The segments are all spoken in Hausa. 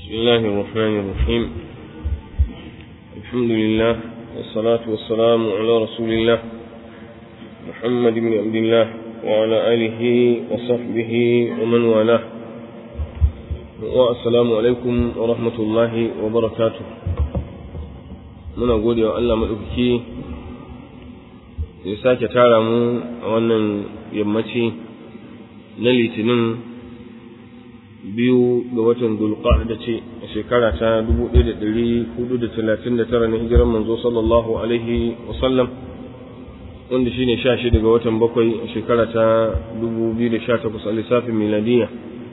بسم الله الرحمن الرحيم الحمد لله والصلاة والسلام على رسول الله محمد بن عبد الله وعلى آله وصحبه ومن والاه والسلام عليكم ورحمة الله وبركاته muna gode wa Allah maɗaukaki ya sake tara mu a wannan yammaci na litinin biyu ga watan da ce a shekara ta 1439 na hijiran manzo sallallahu alaihi wasallam wanda shine sha shi daga watan bakwai a shekara ta 2018 a lissafin miladiya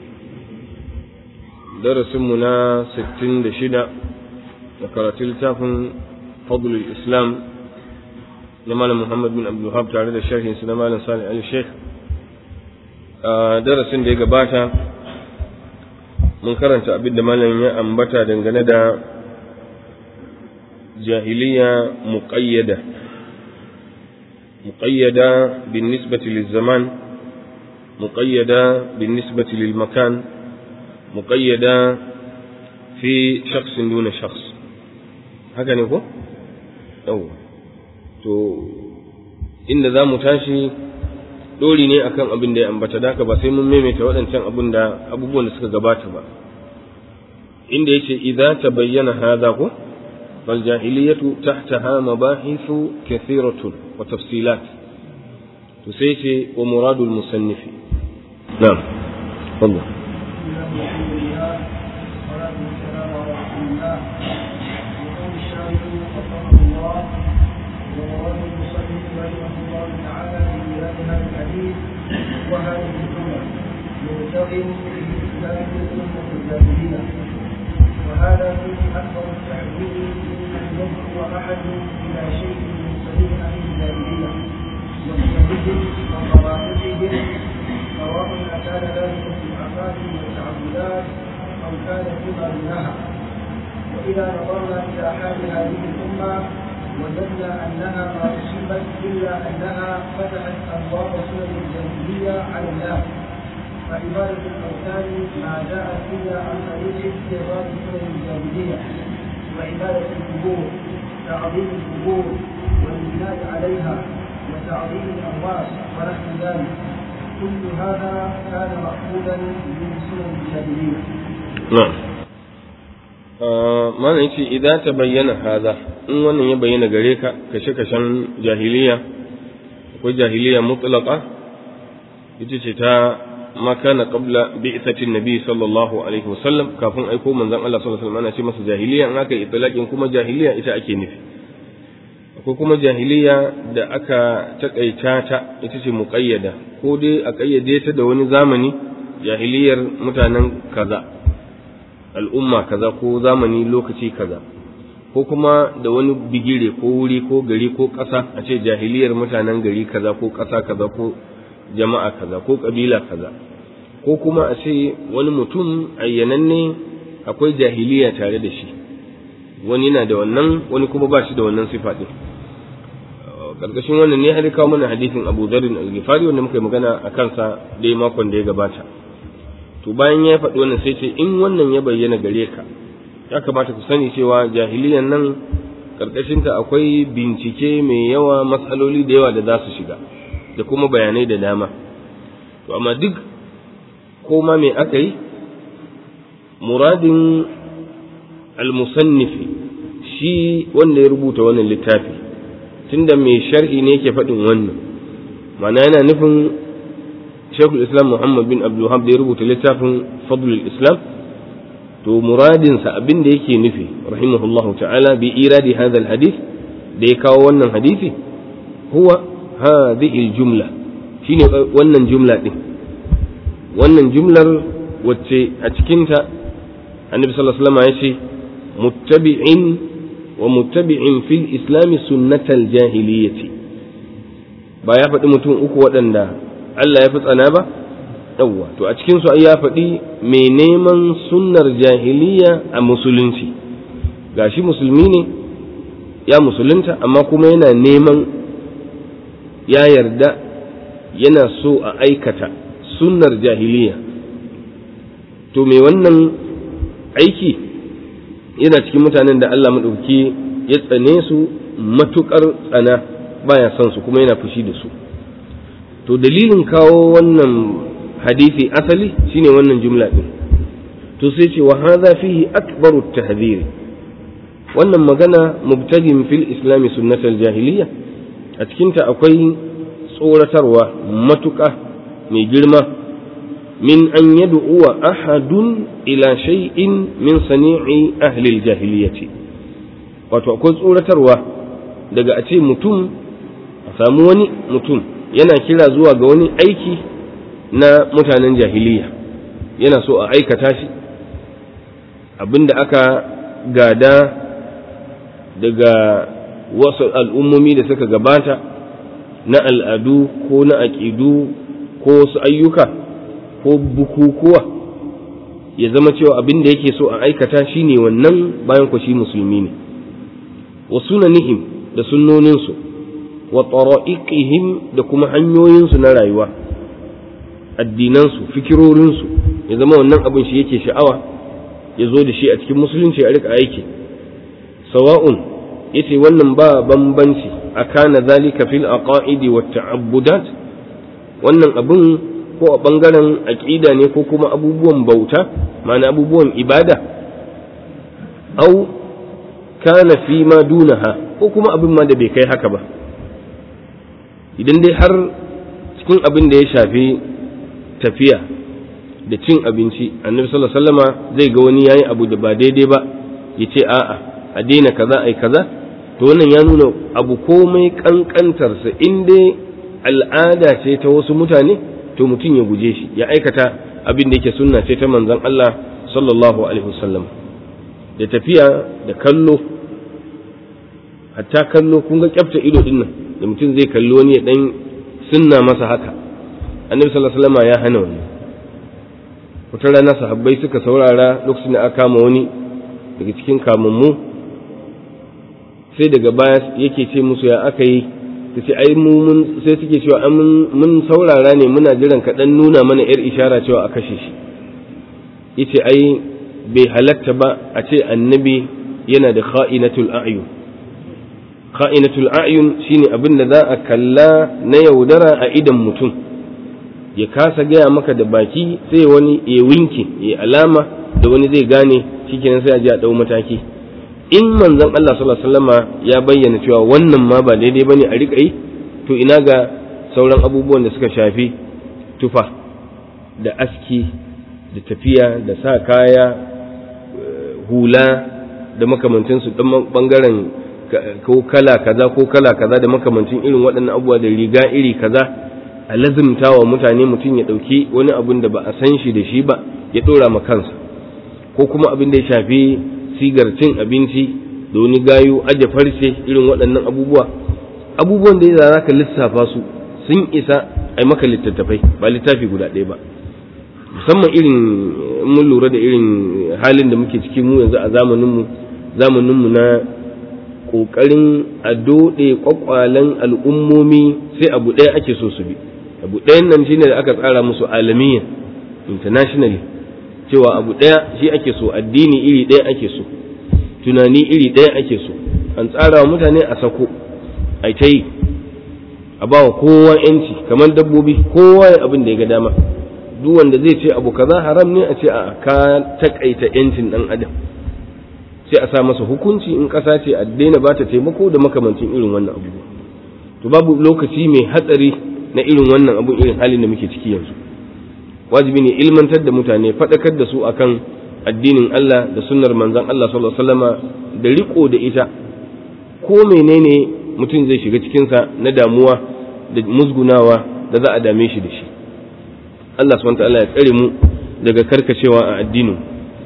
darasinmu na 66 da karatun littafin fadlul islam na malam muhammad bin abdulhab tare da sharhinsu na malam salih ali sheikh a darasin da ya gabata mun karanta abin da malam ya ambata dangane da jahiliya muqayyada muqayyada bin nisbati lil zaman muqayyada bin nisbati lil makan muqayyada fi shakhsin duna shakhs haka ne ko yawa to inda za mu tashi dori ne akan abin da ya ambata da ba sai mun maimaita waɗancan abin da abubuwan da suka gabata ba inda yace idza tabayyana hadha ko fal jahiliyatu tahtaha mabahithu kathiratun wa tafsilat to sai ce wa muradul musannif na'am wallah وهذه الجملة مرتغم في إسلام الأمة الجاهلية وهذا فيه أكبر التحذير أن يدعو أحد إلى شيء من سبيل أهل الجاهلية وسنتهم وقواعدهم سواء أكان ذلك في العقائد والتعبدات أو كان فيما دونها وإذا نظرنا إلى حال هذه الأمة وجدنا أنها ما أصيبت إلا أنها فتحت أبواب سنن الجاهلية على الناس فعبادة الأوثان ما جاءت إلا عن طريق استغراب سنن الجاهلية وعبادة القبور تعظيم القبور والبناء عليها وتعظيم الأموات ونحو ذلك كل هذا كان مأخوذا من سنن الجاهلية. نعم. mana yace idan ta bayyana haza in wannan ya bayyana gare ka kashe-kashen jahiliya akwai jahiliya mutlaqa ita ce ta ma kana qabla bi'thatin nabi sallallahu alaihi wasallam kafin aiko manzon Allah sallallahu alaihi wasallam ana ce masa jahiliya in aka itlaqin kuma jahiliya ita ake nufi akwai kuma jahiliya da aka takaita ta ita ce muqayyada ko dai a kayyade ta da wani zamani jahiliyar mutanen kaza al'umma kaza ko zamani lokaci kaza ko kuma da wani bigire ko wuri ko gari ko ƙasa a ce jahiliyar mutanen gari kaza ko ƙasa kaza ko jama'a kaza ko ƙabila kaza ko kuma a ce wani mutum ayyananne akwai jahiliya tare da shi wani na da wannan wani kuma ba shi da wannan sifa ɗin ƙarƙashin wannan ne har kawo mana hadisin abu zarin al-ghifari wanda muka yi magana a kansa dai makon da ya gabata to bayan ya faɗi wannan sai ce in wannan ya bayyana gare ka ya kamata ku sani cewa jahiliyan nan ƙarƙashinta akwai bincike mai yawa matsaloli da yawa da za su shiga da kuma bayanai da dama to amma duk koma mai aka yi muradin almusannifi shi wanda ya rubuta wannan littafi tunda mai sharhi ne yake faɗin wannan ma'ana yana nufin shekul islam muhammad bin abdulhab da ya rubuta littafin fadlul islam to muradinsa abin da yake nufi rahimahullahu ta'ala bi iradi hadha alhadith da ya kawo wannan hadisi huwa hadhihi aljumla shine wannan jumla din wannan jumlar wacce a cikinta annabi sallallahu alaihi wasallam ya ce muttabi'in wa muttabi'in fil islam sunnatal jahiliyyati ba ya faɗi mutum uku waɗanda Allah ya fi tsana ba yawwa to a cikin su ya faɗi mai neman sunnar jahiliya a musulunci gashi musulmi ne ya musulunta amma kuma yana neman ya yarda yana so a aikata sunnar jahiliya to mai wannan aiki yana cikin mutanen da Allah maɗauki ya tsane su matuƙar tsana baya son su kuma yana fushi da su to dalilin kawo wannan hadisi asali shine wannan jumla din to sai ce wa hadha fihi akbaru tahdhir wannan magana mubtadin fil islam sunnatul jahiliya a cikin ta akwai tsoratarwa matuƙa mai girma min an yad'uwa ahadun ila shay'in min sani'i ahli al-jahiliyyati wato akwai tsoratarwa daga a ce mutum a samu wani mutum yana kira zuwa ga wani aiki na mutanen jahiliya yana so a aikata shi abinda aka gada daga wasu al'ummomi da suka gabata na al'adu ko na aƙidu ko wasu ayyuka ko bukukuwa ya zama cewa abin da yake so a aikata shi ne wannan bayan ku shi musulmi ne wa sunanihim da sunnoninsu wa tara'iqihim da kuma hanyoyinsu na rayuwa addinansu fikirorinsu ya zama wannan abin shi yake sha'awa ya zo da shi a cikin musulunci a rika aiki sawa'un yace wannan ba bambanci akana zalika fil aqaidi wat ta'abbudat wannan abin ko a bangaren aqida ne ko kuma abubuwan bauta ma'ana abubuwan ibada au kana fi ma dunaha ko kuma abin ma da bai kai haka ba idan dai har cikin abin da ya shafi tafiya da cin abinci annabi sallallahu alaihi wasallama zai ga wani yayi abu da ba daidai ba ya ce a'a a daina kaza ai kaza to wannan ya nuna abu komai kankantarsa in dai al'ada ce ta wasu mutane to mutum ya guje shi ya aikata abin da yake sunna ce ta manzon Allah sallallahu alaihi wasallam da tafiya da kallo hatta kallo kun ga kyafta ido din nan da mutum zai kalli wani ya dan sunna masa haka annabi sallallahu alaihi wasallam ya hana wani wata rana sahabbai suka saurara lokacin da aka kama wani daga cikin kamammu sai daga baya yake ce musu ya aka yi ta ce ai mu mun sai suke cewa mun saurara ne muna jiran ka dan nuna mana yar ishara cewa a kashe shi yace ai bai halatta ba a ce annabi yana da kha'inatul a'yun kha'inatul a'yun shine abin da za a kalla na yaudara a idan mutum ya kasa gaya maka da baki sai wani ya winke ya alama da wani zai gane shikenan sai a ji a dau mataki in manzon Allah sallallahu alaihi wasallama ya bayyana cewa wannan ma ba daidai bane a rika yi to ina ga sauran abubuwan da suka shafi tufa da aski da tafiya da sa kaya hula da makamancinsu dan bangaren ko kala kaza ko kala kaza da makamancin irin waɗannan abubuwa da riga iri kaza a lazimta wa mutane mutum ya ɗauki wani abin da ba a san shi da shi ba ya ɗora ma kansa ko kuma abin da ya shafi sigar cin abinci da wani gayu aje farce irin waɗannan abubuwa abubuwan da ya za ka lissafa su sun isa a maka littattafai ba littafi guda ɗaya ba musamman irin mun lura da irin halin da muke ciki mu yanzu a zamaninmu zamaninmu na ƙoƙarin a doɗe ƙwaƙwalen al'ummomi sai abu ɗaya ake so su bi abu ɗayan nan shine da aka tsara musu alamiyan internationally cewa abu ɗaya shi ake so addini iri ɗaya ake so tunani iri ɗaya ake so an tsara wa mutane a sako a ta yi a ba wa kowa yanci kamar dabbobi kowa ya abin da ya ga dama duk wanda zai ce abu kaza haram ne a ce a ka takaita yancin ɗan adam sai a sa masa hukunci in ƙasa ce a daina ba ta taimako da makamancin irin wannan abubuwa to babu lokaci mai hatsari na irin wannan abun irin halin da muke ciki yanzu wajibi ne ilmantar da mutane faɗakar da su akan addinin Allah da sunnar manzon Allah sallallahu alaihi wasallama da riko da ita ko menene mutum zai shiga cikinsa na damuwa da musgunawa da za a dame shi da shi Allah subhanahu wa ta'ala ya tsare mu daga karkacewa a addinin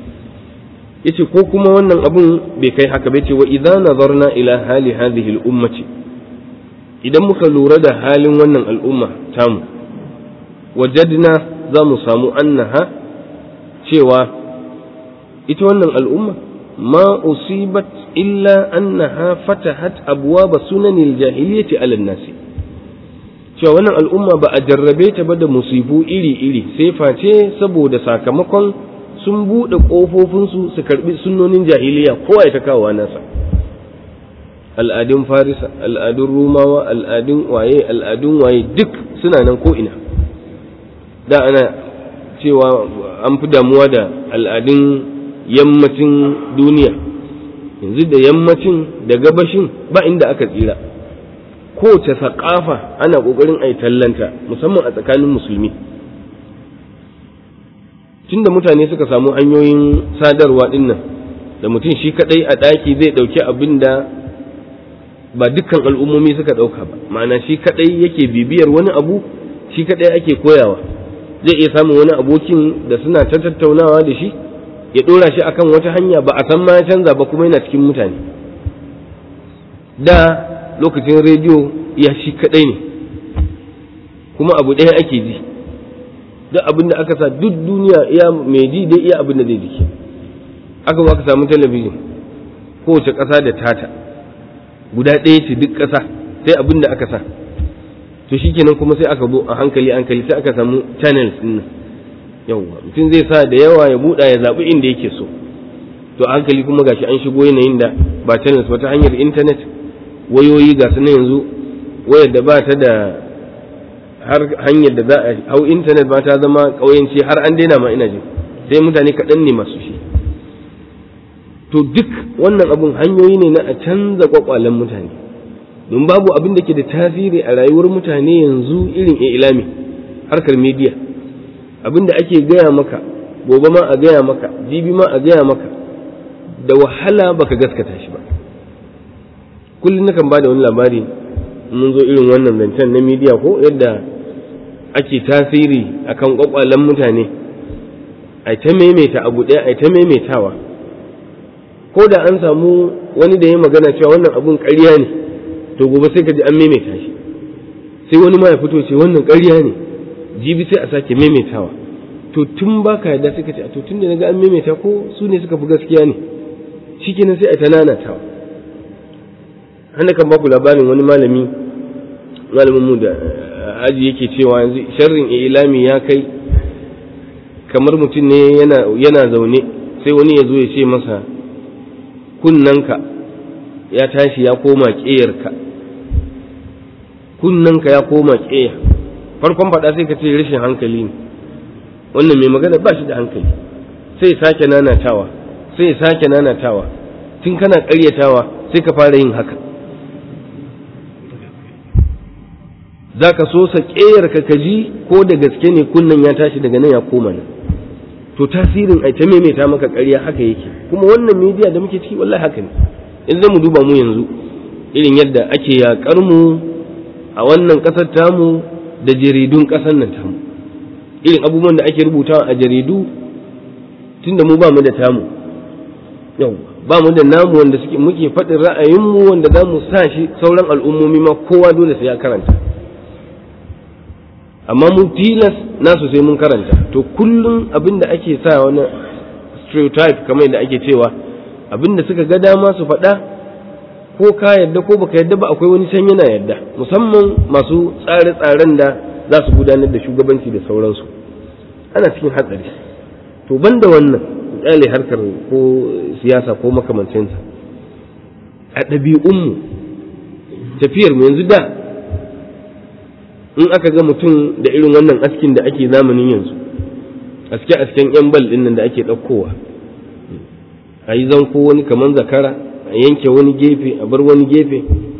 yace ko kuma wannan abun bai kai haka bai ce wa idza nazarna ila hali hadhihi al-ummati idan muka lura da halin wannan al'umma tamu wajadna za mu samu annaha cewa ita wannan al'umma ma usibat illa annaha fatahat abwaba sunanil jahiliyyati ala nasi cewa wannan al'umma ba a jarrabe ta ba da musibu iri-iri sai face saboda sakamakon sun buɗe ƙofofinsu su karɓi sunnonin jahiliya kowa ya ta kawo nasa al'adun farisa al'adun rumawa al'adun waye al'adun waye duk suna nan ko'ina da ana cewa an fi damuwa da al'adun yammacin duniya yanzu da yammacin da gabashin ba inda aka tsira kowace saƙafa ana ƙoƙarin a yi tallanta musamman a tsakanin musulmi tunda mutane suka samu hanyoyin sadarwa ɗin nan da mutum shi kaɗai a ɗaki zai ɗauki abin da ba dukkan al'ummomi suka ɗauka ba ma'ana shi kaɗai yake bibiyar wani abu shi kaɗai ake koyawa zai iya samun wani abokin da suna ta tattaunawa da shi ya ɗora shi akan wata hanya ba a san ma ya canza ba kuma yana cikin mutane da lokacin rediyo ya shi kaɗai ne kuma abu ɗaya ake ji duk abin da aka sa duk duniya iya mai ji dai iya abin da zai jiki aka ba ka samu talabijin kowace ƙasa da tata guda ɗaya ce duk ƙasa sai abin da aka sa to shikenan kuma sai aka zo a hankali hankali sai aka samu channels din nan yawwa mutum zai sa da yawa ya buɗa ya zaɓi inda yake so to a hankali kuma gashi an shigo yanayin da ba channels ba ta hanyar intanet wayoyi ga su na yanzu wayar da ba ta da har hanyar da za a hau intanet ba ta zama ƙauyenci har an daina ma ina jin sai mutane kaɗan ne masu shi to duk wannan abun hanyoyi ne na a canza kwakwalen mutane don babu abin da ke da tasiri a rayuwar mutane yanzu irin ilami harkar media abin da ake gaya maka gobe ma a gaya maka jibi ma a gaya maka da wahala baka gaskata shi ba kullum nakan ba da wani labari mun zo irin wannan zancen na media ko yadda ake tasiri akan kwakwalen mutane a ta maimaita abu ɗaya a ta maimaitawa ko da an samu wani da ya magana cewa wannan abun ƙarya ne to gobe sai ka ji an maimaita shi sai wani ma ya fito ce wannan ƙarya ne jibi sai a sake maimaitawa to tun ba ka yarda sai ka ce to tun da na ga an maimaita ko su ne suka fi gaskiya ne shikenan sai a ta nanatawa hana kan baku labarin wani malami malamin mu da aji yake cewa yanzu sharrin ilami ya kai kamar mutum ne yana yana zaune sai wani ya zo ya ce masa kunnanka ya tashi ya koma ƙeyarka kunnanka ya koma ƙeya farkon faɗa sai ka ce rashin hankali ne wannan mai magana ba shi da hankali sai sake nanatawa sai sake nanatawa tun kana ƙaryatawa sai ka fara yin haka za ka so sa ƙeyarka ka ji ko da gaske ne kunnan ya tashi daga nan ya koma nan to tasirin ai ta maimaita maka ƙarya haka yake kuma wannan media da muke ciki wallahi haka ne in mu duba mu yanzu irin yadda ake yaƙar mu a wannan ƙasar tamu da jaridun ƙasar nan tamu irin abubuwan da ake rubutawa a jaridu tunda mu ba mu da tamu yau ba mu da namu wanda suke muke faɗin ra'ayinmu wanda za mu sa shi sauran al'ummomi ma kowa dole sai ya karanta amma mun tilas nasu sai mun karanta to kullum abin da ake sa wani stereotype kamar yadda ake cewa abin da suka ga dama su faɗa ko ka yadda ko baka yadda ba akwai wani can yana yadda musamman masu tsare-tsaren da za su gudanar da shugabanci da sauransu ana cikin hatsari to banda wannan kyale harkar ko siyasa ko makamancinsa a ɗabi'unmu tafiyar mu yanzu da in aka ga mutum da irin wannan askin da ake zamanin yanzu aske asken yan bal din nan da ake ɗaukowa a yi zanko wani kaman zakara a yanke wani gefe a bar wani gefe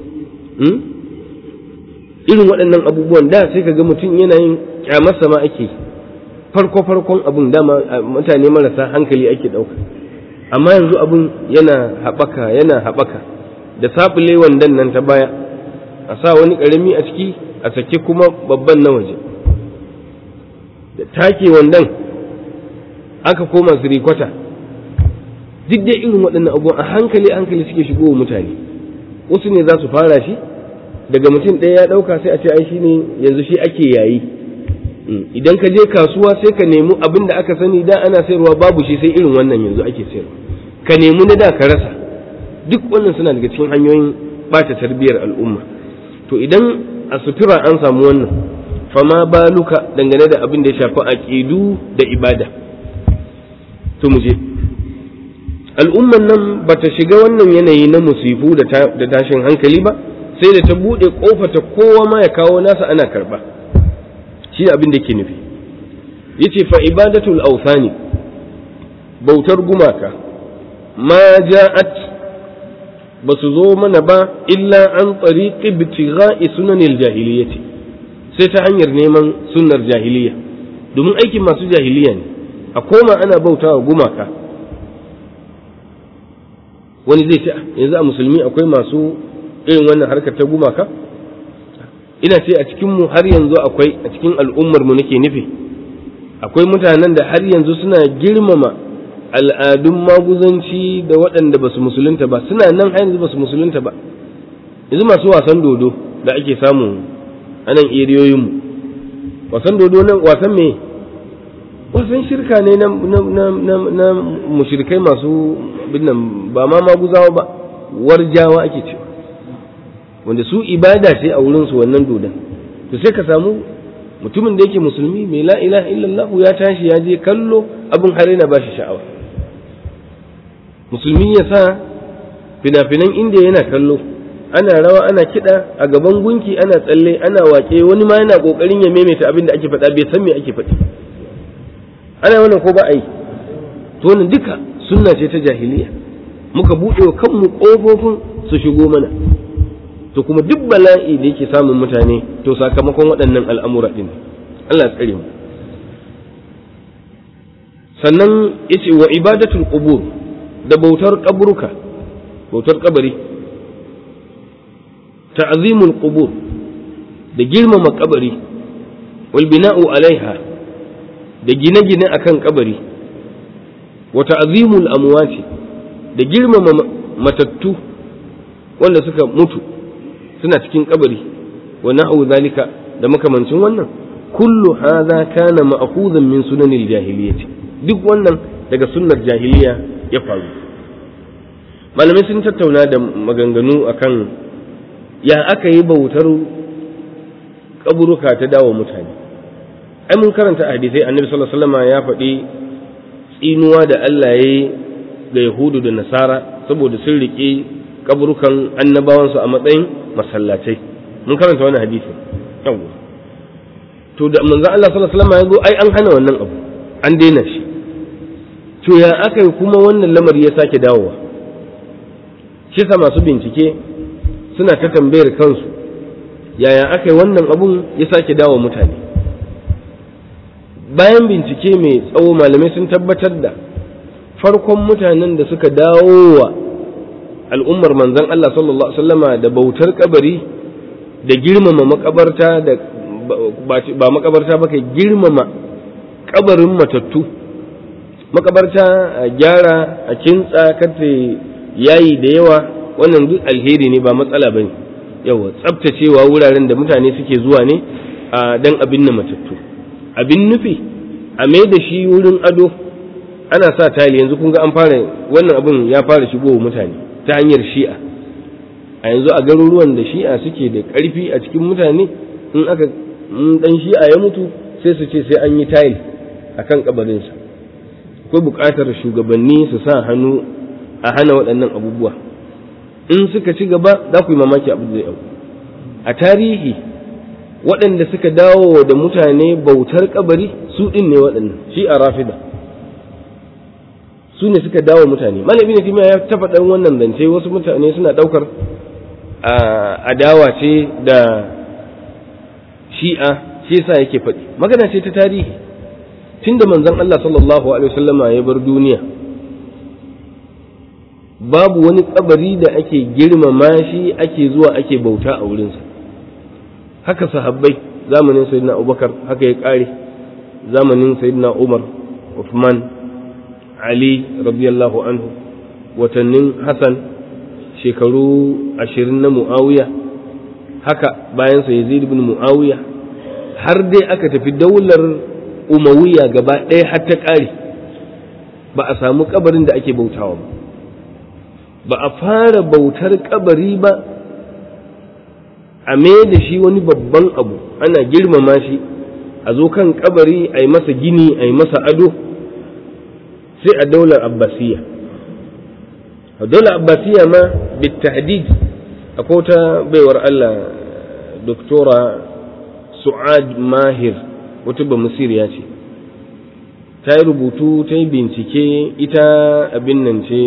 irin waɗannan abubuwan da sai ka ga mutum yana yin kyamarsa ma ake farko farkon abun dama mutane marasa hankali ake ɗauka amma yanzu abun yana haɓaka yana haɓaka da sabule wandan nan ta baya a sa wani ƙarami a ciki a sake kuma babban na waje da take wandan aka koma sirikwata duk dai irin waɗannan abubuwan a hankali hankali suke shigo wa mutane wasu ne za su fara shi daga mutum ɗaya ya ɗauka sai a ce ai shi ne yanzu shi ake yayi idan ka je kasuwa sai ka nemi abin da aka sani da ana sayarwa babu shi sai irin wannan yanzu ake sayarwa ka nemi na da ka rasa duk wannan suna daga cikin hanyoyin ɓata tarbiyyar al'umma to idan a sutura an samu wannan fama baluka dangane da abin da ya shafi aƙidu da ibada to mu je al'umman nan ba ta shiga wannan yanayi na musifu da tashin hankali ba sai da ta buɗe ƙofata kowa ma ya kawo nasa ana karɓa shi abin da ke nufi yace fa ibadatul awthani bautar gumaka ma ja'at ba su zo mana ba illa an tariqi ibtigha'i sunanil jahiliyyati sai ta hanyar neman sunnar jahiliya domin aikin masu jahiliya ne a koma ana bautawa gumaka wani zai ce yanzu a musulmi akwai masu irin wannan harkar ta gumaka ina ce a cikinmu har yanzu akwai a cikin al'ummar mu nake nufi akwai mutanen da har yanzu suna girmama al'adun maguzanci da waɗanda ba su musulunta ba suna nan har yanzu ba su musulunta ba yanzu masu wasan dodo da ake samu a nan eriyoyinmu wasan dodo nan wasan me wasan shirka ne na mushrikai masu binnan ba ma maguzawa ba warjawa ake cewa wanda su ibada ce a wurinsu wannan dodon to sai ka samu mutumin da yake musulmi mai la ilaha illallah ya tashi ya je kallo abin har yana bashi sha'awa musulmi ya sa fina-finan inda yana kallo ana rawa ana kiɗa a gaban gunki ana tsalle ana waƙe wani ma yana ƙoƙarin ya maimaita abin da ake faɗa bai san me ake faɗi ana wannan ko ba a yi to wannan duka sunna ce ta jahiliya muka buɗe wa kanmu ƙofofin su shigo mana to kuma duk bala'i da yake samun mutane to sakamakon waɗannan al'amura ɗin Allah ya tsare mu sannan yace wa ibadatul qubur da bautar kaburuka bautar kabari ta'zimul qubur da girmama kabari wal bina'u alaiha da gine-gine akan kabari wa ta'zimul amwati da girmama matattu wanda suka mutu suna cikin kabari wa na'u zalika da makamancin wannan kullu hadha kana ma'khuzan min sunanil jahiliyyah duk wannan daga sunnar jahiliya ya faru malamai sun tattauna da maganganu akan ya aka yi bautar kaburuka ta dawo mutane ai mun karanta a hadisai annabi sallallahu alaihi wasallam ya faɗi tsinuwa da Allah ya yi ga yahudu da nasara saboda sun riƙe kaburukan annabawansu a matsayin masallatai mun karanta wannan hadisi yawwa to da manzo Allah sallallahu alaihi wasallam ya zo ai an hana wannan abu an daina shi to ya aka yi kuma wannan lamari ya sake dawowa shi sa masu bincike suna ta tambayar kansu yaya aka yi wannan abun ya sake dawo mutane bayan bincike mai tsawo malamai sun tabbatar da farkon mutanen da suka dawo wa al'ummar manzon Allah sallallahu Alaihi wasallama da bautar kabari da girmama makabarta da ba makabarta ba kai girmama kabarin matattu makabarta a gyara a kintsa kata yayi da yawa wannan duk alheri ne ba matsala ba ne yawa tsabtacewa wuraren da mutane suke zuwa ne a dan abin na matattu abin nufi a mai da shi wurin ado ana sa tali yanzu kun ga an fara wannan abin ya fara shigowa mutane ta hanyar shi'a a yanzu a garuruwan da shi'a suke da ƙarfi a cikin mutane in aka dan shi'a ya mutu sai su ce sai an yi tayil a kan kabarinsa akwai buƙatar shugabanni su sa hannu a hana waɗannan abubuwa in suka ci gaba za ku yi mamaki abu zai auku a tarihi waɗanda suka dawo da mutane bautar kabari su ɗin ne waɗannan shi a rafida su ne suka dawo mutane malami ne ya tafa ɗan wannan zance wasu mutane suna ɗaukar adawa ce da shi'a shi yasa yake faɗi magana ce ta tarihi tunda manzon Allah sallallahu alaihi wasallama ya bar duniya babu wani kabari da ake girmama shi ake zuwa ake bauta a wurinsa haka sahabbai zamanin sayyidina Abubakar haka ya kare zamanin sayyidina Umar Uthman Ali radiyallahu anhu watannin Hassan shekaru ashirin na Muawiya haka bayan sa Yazid ibn Muawiya har dai aka tafi daular Umayya gaba ɗaya har ta ƙare ba a samu kabarin da ake bautawa ba ba a fara bautar kabari ba a mai da shi wani babban abu ana girmama shi a zo kan kabari a yi masa gini a yi masa ado sai a daular abbasiya a daular abbasiya ma bitahdid akwai wata baiwar Allah doktora su'ad mahir wata ba ya ce ta yi rubutu ta yi bincike ita abin nan ce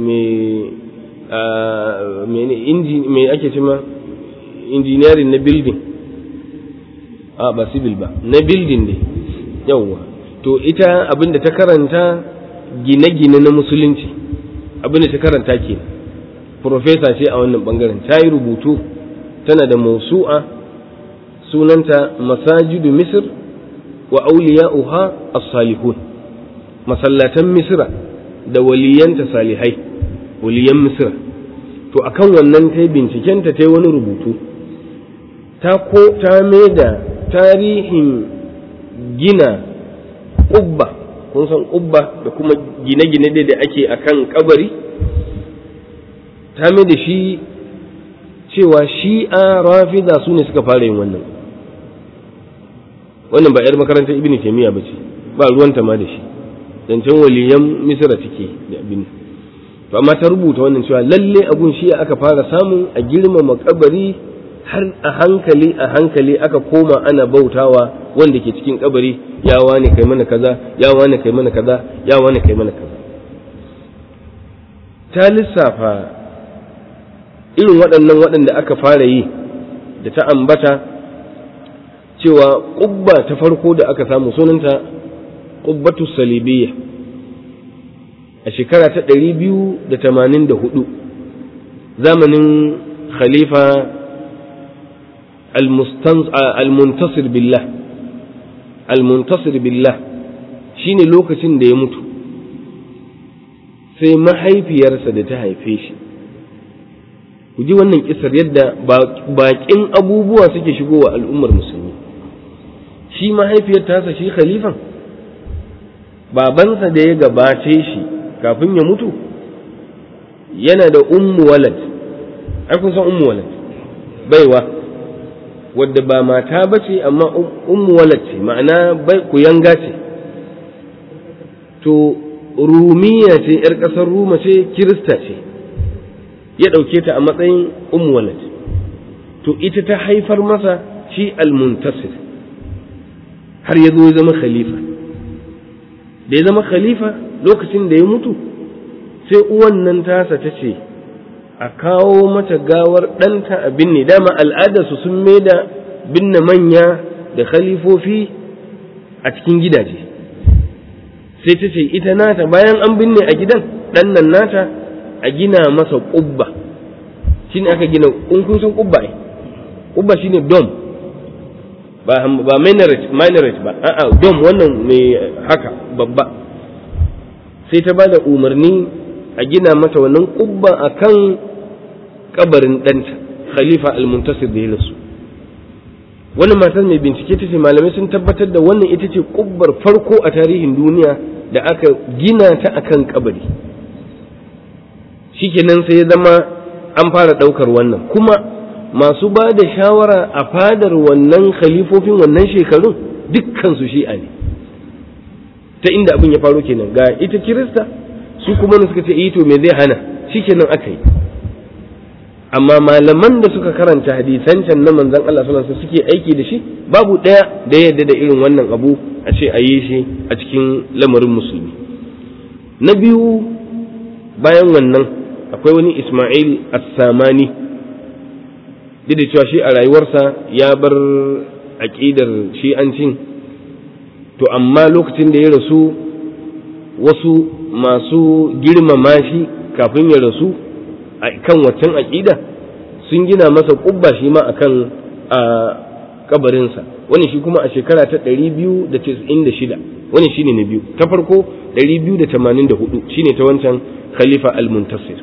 mai ake cima injiniyarin na building a ba civil ba na building ne yawwa to ita abin da ta karanta gine-gine na musulunci abin da ta karanta ke profesa ce a wannan bangaren ta yi rubutu tana da mausu'a sunanta masajidu misir wa auliya'uha as-salihun masallatan misra da waliyanta salihai waliyan misra to akan wannan ta binciken ta ta wani rubutu ta ko ta da tarihin gina ƙubba kun san ƙubba da kuma gine-gine da ake akan kabari ta da shi cewa shi'a rafida su ne suka fara yin wannan wannan ba 'yar makarantar ibn taimiyya ba ce ba ruwanta ma da shi zancen waliyan misira take da abin to amma ta rubuta wannan cewa lalle abun shi aka fara samun a girmama kabari har a hankali a hankali aka koma ana bautawa wanda ke cikin kabari ya wani kai mana kaza ya wani kai mana kaza ya wani kai mana kaza ta lissafa irin waɗannan waɗanda aka fara yi da ta ambata cewa ƙubba ta farko da aka samu sunanta ƙubbatu salibiyya a shekara ta ɗari biyu da tamanin da hudu zamanin khalifa al-muntasir billah al-muntasir billah shine lokacin da ya mutu sai mahaifiyarsa da ta haife shi ku ji wannan kisar yadda baƙin abubuwa suke shigowa al'ummar musulmi shi mahaifiyar tasa shi khalifan babansa da ya gabace shi kafin ya mutu yana da ummu walad ai kun san ummu walad baiwa wadda ba mata ba ce amma ummu walad ce ma'ana bai ku yanga ce to rumiya ce yar ƙasar ruma ce kirista ce ya ɗauke ta a matsayin ummu walad to ita ta haifar masa shi almuntasir har ya zo ya zama khalifa da ya zama khalifa lokacin da ya mutu sai uwan nan tasa ta ce a kawo mata gawar ɗanta a binne dama al'adarsu sun da binne manya da khalifofi a cikin gidaje sai ta ce ita nata bayan an binne a gidan ɗan nan nata a gina masa ƙubba shi ne aka gina kun san ƙubba ne ƙubba shine dom ba ba minaret minaret ba a'a dom wannan mai haka babba sai ta ba da umarni a gina mata wannan ƙubba akan kabarin ɗanta khalifa al-muntasir da ya rasu wannan matar mai bincike ta ce malamai sun tabbatar da wannan ita ce ƙubbar farko a tarihin duniya da aka gina ta akan kabari shikenan sai ya zama an fara ɗaukar wannan kuma masu ba da shawara a fadar wannan khalifofin wannan shekarun dukkansu shi'a ne ta inda abin ya faru kenan ga ita kirista su kuma suka ce to me zai hana shikenan aka yi amma malaman da suka karanta hadisan can na manzon Allah sallallahu alaihi suke aiki da shi babu ɗaya da yadda da irin wannan abu a ce a yi shi a cikin lamarin musulmi na biyu bayan wannan akwai wani Ismail As-Samani duk da cewa shi a rayuwarsa ya bar aƙidar shi'ancin to amma lokacin da ya rasu wasu masu girmama shi kafin ya rasu a kan waccan aƙida sun gina masa ƙubba shi ma a kan kabarinsa wani shi kuma a shekara ta 296 wani shi ne na biyu ta farko 284 shi ne ta wancan khalifa al-muntasir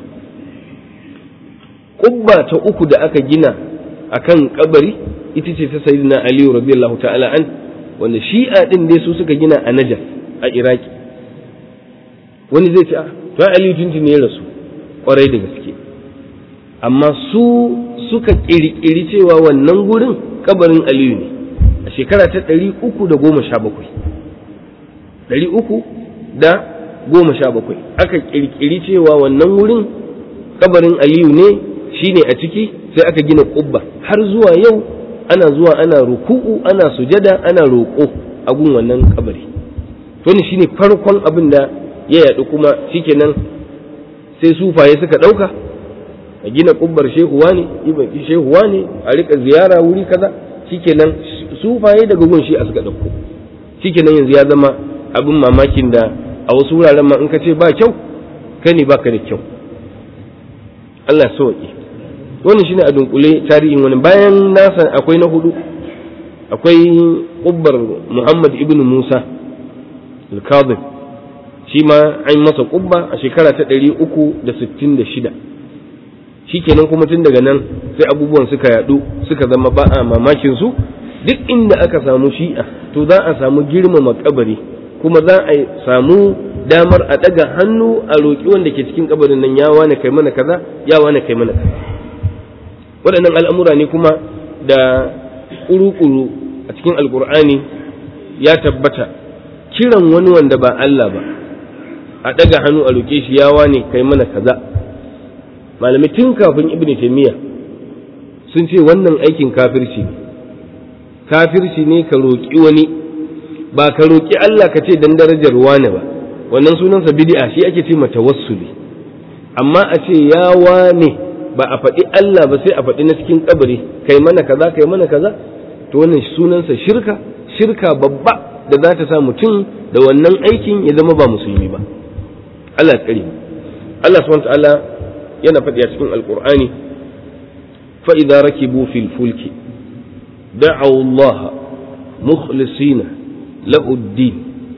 ƙubba ta uku da aka gina a kan kabari ita ce ta sayyidina aliyu radiyallahu ta'ala an wanda shi'a din dai su suka gina a najaf a iraki wani zai ce a to aliyu tuntun ne ya rasu kwarai da gaske amma su suka ƙirƙiri cewa wannan gurin kabarin aliyu ne a shekara ta ɗari uku da goma sha bakwai ɗari uku da goma sha bakwai aka ƙirƙiri cewa wannan wurin kabarin aliyu ne shine a ciki sai aka gina ƙubba har zuwa yau ana zuwa ana ruku'u ana sujada ana roƙo a gun wannan kabari to ne shine farkon abin da ya yaɗu kuma shikenan sai sufaye suka ɗauka a gina ƙubbar shehuwa ne shehuwa ne a rika ziyara wuri kaza shikenan sufaye daga gun shi a suka ɗauko shikenan yanzu ya zama abin mamakin da a wasu wuraren ma in ka ce ba kyau kai ne baka da kyau Allah sauki wannan shine a dunkule tarihin wani bayan nasa akwai na hudu akwai ƙubbar Muhammad ibn Musa al-Kadhib shi ma an masa ƙubba a shekara ta ɗari uku da sittin da shida shikenan kuma tun daga nan sai abubuwan suka yadu suka zama ba a mamakin su duk inda aka samu shi'a to za a samu girmama kabari kuma za a samu damar a daga hannu a roƙi wanda ke cikin kabarin nan ya wane kai mana kaza ya wane kai mana kaza waɗannan al'amura ne kuma da ƙuru-ƙuru a cikin alƙur'ani ya tabbata kiran wani wanda ba Allah ba a daga hannu a roƙe shi ya wane kai mana kaza malamai tun kafin ibn taymiya sun ce wannan aikin kafirci ne kafirci ne ka roƙi wani ba ka roƙi Allah ka ce dan darajar wane ba wannan sunansa bid'a shi ake ce tawassuli amma a ce ya wane ba a faɗi Allah ba sai a faɗi na cikin kabari kai mana kaza kai mana kaza to wannan sunansa shirka shirka babba da za ta sa mutum da wannan aikin ya zama ba musulmi ba Allah ya tsare Allah subhanahu wa ta'ala yana faɗi a cikin alƙur'ani fa'iza rakibu fil fulki da'aw Allah mukhlisina lahu ad-din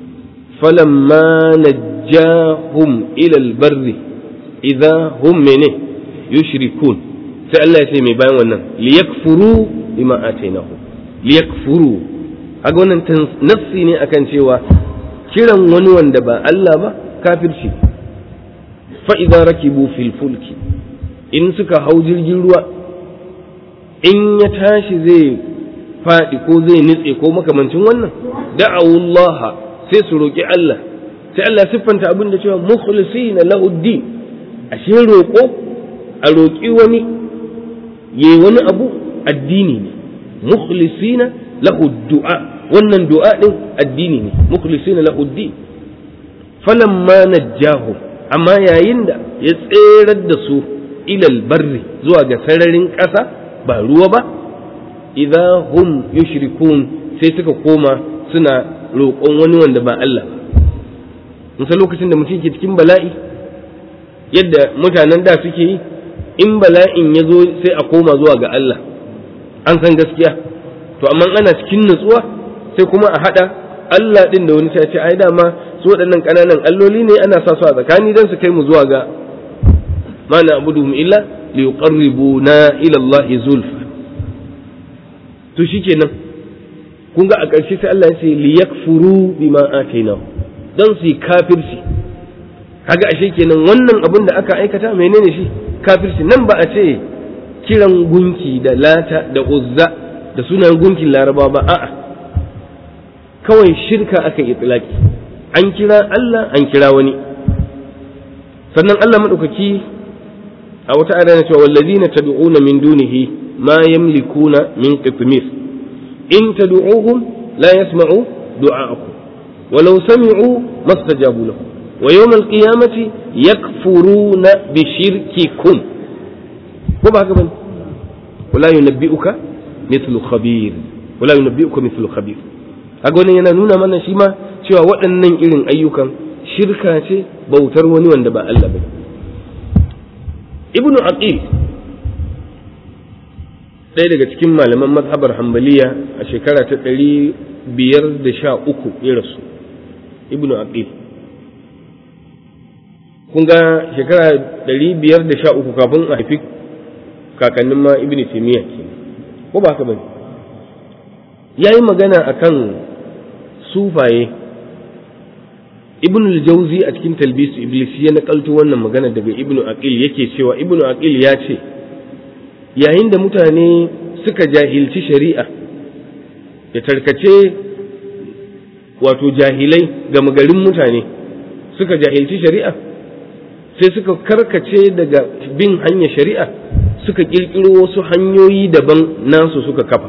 falamma najjahum ila al-barri idza hum mene yushrikun sai Allah ya ce mai bayan wannan liyakfuru bima atainahu liyakfuru aga wannan nafsi ne akan cewa kiran wani wanda ba Allah ba kafirci fa'iza rakibu fil fulki in suka hau jirgin ruwa in ya tashi zai faɗi ko zai nutse ko makamancin wannan da'awullaha sai su roƙi Allah sai Allah siffanta abin da cewa mukhlisina lahuddin ashe roƙo a roƙi wani yayi wani abu addini ne mukhlisina lahu du'a wannan du'a din addini ne mukhlisina lahu din falamma najjahum amma yayin da ya tserar da su ilal barri zuwa ga sararin ƙasa ba ruwa ba idza hum yushrikun sai suka koma suna roƙon wani wanda ba Allah ba musa lokacin da mutum ke cikin bala'i yadda mutanen da suke yi in bala'in ya zo sai a koma zuwa ga Allah an san gaskiya to amma ana cikin nutsuwa sai kuma a haɗa Allah ɗin da wani sai ce ai dama su waɗannan ƙananan alloli ne ana sa su a tsakani don su kai mu zuwa ga ma na abuduhum illa li yuqarribuna ila Allah zulfa to shikenan kun ga a ƙarshe sai Allah ya ce li yakfuru bima atainahu don su yi kafirci kaga ashe kenan wannan abin da aka aikata menene shi kafirci nan ba a ce kiran gunki da lata da uzza da sunan gunkin laraba ba a'a kawai shirka aka yi tsilaki an kira Allah an kira wani sannan Allah maɗaukaki a wata ayar na cewa wallazina tad'una min dunihi ma yamlikuna min qitmir in tad'uhum la yasma'u du'a'akum walau sami'u mastajabu lakum wa yawm al-qiyamati yakfuruna bi shirkikum ko ba haka bane wala yunabbi'uka mithlu khabir wala yunabbi'uka mithlu khabir haka wannan yana nuna mana shi ma cewa waɗannan irin ayyukan shirka ce bautar wani wanda ba Allah ba ibnu aqil ɗaya daga cikin malaman mazhabar hambaliya a shekara ta ɗari biyar da sha uku ya rasu ibnu aqil kun ga shekara ɗari biyar da sha uku kafin a haifi kakannin ma ibnu taimiyya ke ko ba haka ba ya yi magana akan sufaye ibn al-jawzi a cikin talbisu iblis ya nakalto wannan magana daga ibn aqil yake cewa ibn aqil ya ce yayin da mutane suka jahilci shari'a ya tarkace wato jahilai ga magarin mutane suka jahilci shari'a sai suka karkace daga bin hanyar shari'a suka kirkiro wasu hanyoyi daban nasu suka kafa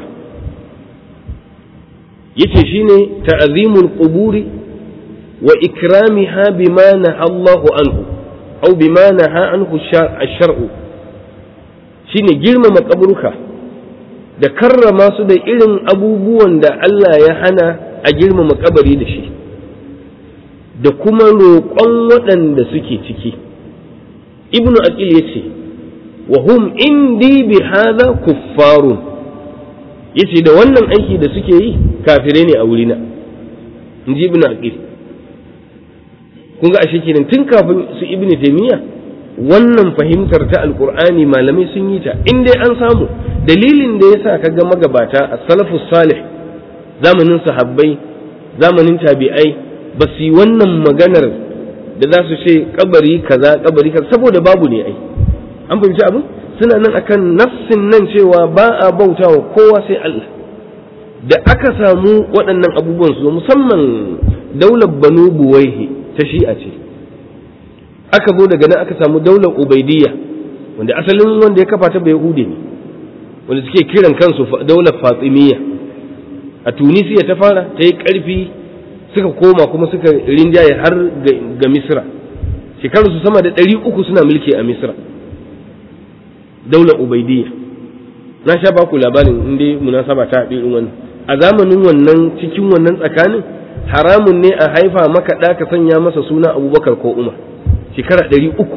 yace shine ta'zimul quburi wa ikramiha bima naha Allahu anhu aw bima naha anhu ash-shar'u shine girmama kaburka da karrama su da irin abubuwan da Allah ya hana a girmama kabari da shi da kuma roƙon waɗanda suke ciki ibnu aqil yace wa hum indi bi hadha kuffarun yace da wannan aiki da suke yi kafire ne a wurina inji ibnu aqil kun ga ashe kenan tun kafin su ibnu taymiya wannan fahimtar ta alqur'ani malamai sun yi ta in dai an samu dalilin da yasa kaga magabata as-salafus salih zamanin sahabbai zamanin tabi'ai ba su yi wannan maganar da za su ce kabari kaza kabari kaza saboda babu ne ai an fahimci abin suna nan akan nafsin nan cewa ba a bauta wa kowa sai Allah da aka samu waɗannan abubuwan su musamman daular banu buwaihi ta shi'a ce aka zo daga nan aka samu daular ubaidiyya wanda asalin wanda ya kafa ta bai hude ne wanda suke kiran kansu daular fatimiyya a tunisiya ta fara ta yi ƙarfi suka koma kuma suka rinjaye har ga misra shekaru su sama da ɗari uku suna mulki a misra daular ubaidiyya na sha baku labarin inda munasaba ta haɗe wannan a zamanin wannan cikin wannan tsakanin haramun ne a haifa maka ɗa ka sanya masa suna abubakar ko umar shekara ɗari uku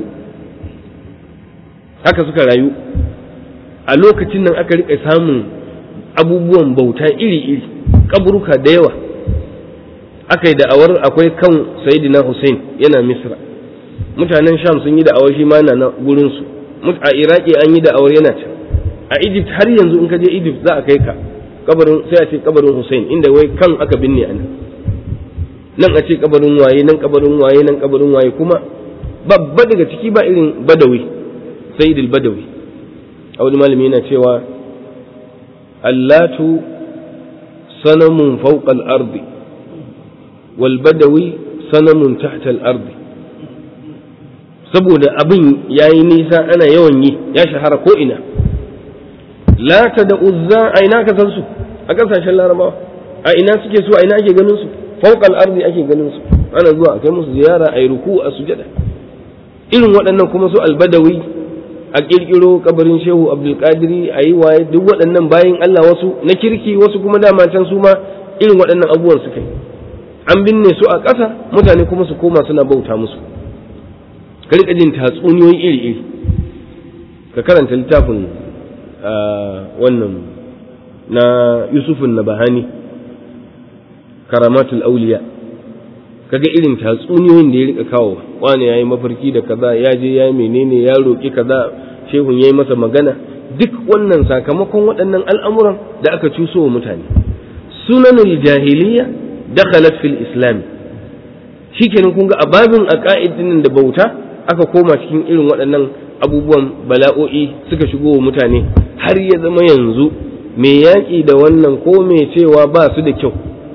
haka suka rayu a lokacin nan aka riƙa samun abubuwan bauta iri-iri kaburuka da yawa aka yi da'awar akwai kan sayidina Hussein yana Misra mutanen Sham sun yi da'awar shi ma na gurinsu a Iraki an yi da'awar yana can a Egypt har yanzu in ka je Egypt za a kai ka kabarin sai a ce kabarin Hussein inda wai kan aka binne a nan nan a ce kabarin waye nan kabarin waye nan kabarin waye kuma babba daga ciki ba irin Badawi Sayyid badawi a wani malami yana cewa allatu sanamun fawqa al-ardi والبدوي صنم تحت الأرض saboda abin ya yi nisa ana yawan yi ya shahara ko ina lata da uzza a ina ka san su a ƙasashen larabawa a ina suke su a ina ake ganin su fauƙal arzi ake ganin su ana zuwa a kai musu ziyara a yi ruku a sujada irin waɗannan kuma su albadawi a ƙirƙiro kabarin shehu abdulkadiri a yi waye duk waɗannan bayan allah wasu na kirki wasu kuma dama can su ma irin waɗannan abubuwan suka yi an binne su a ƙasa mutane kuma su koma suna bauta musu ka riƙa jin tatsuniyoyi iri-iri ka karanta littafin wannan na yusufun na bahani karamatul auliya kaga irin tatsuniyoyin da ya rika kawo wani ya yi mafarki da kaza ya je ya menene ya roƙi kaza shehun ya yi masa magana duk wannan sakamakon waɗannan al'amuran da aka cuso wa mutane sunanul jahiliya dakhalat fil islam shikenan kun ga ababin aqaidin da bauta aka koma cikin irin waɗannan abubuwan bala'o'i suka shigo wa mutane har ya zama yanzu mai yaƙi da wannan ko mai cewa ba su da kyau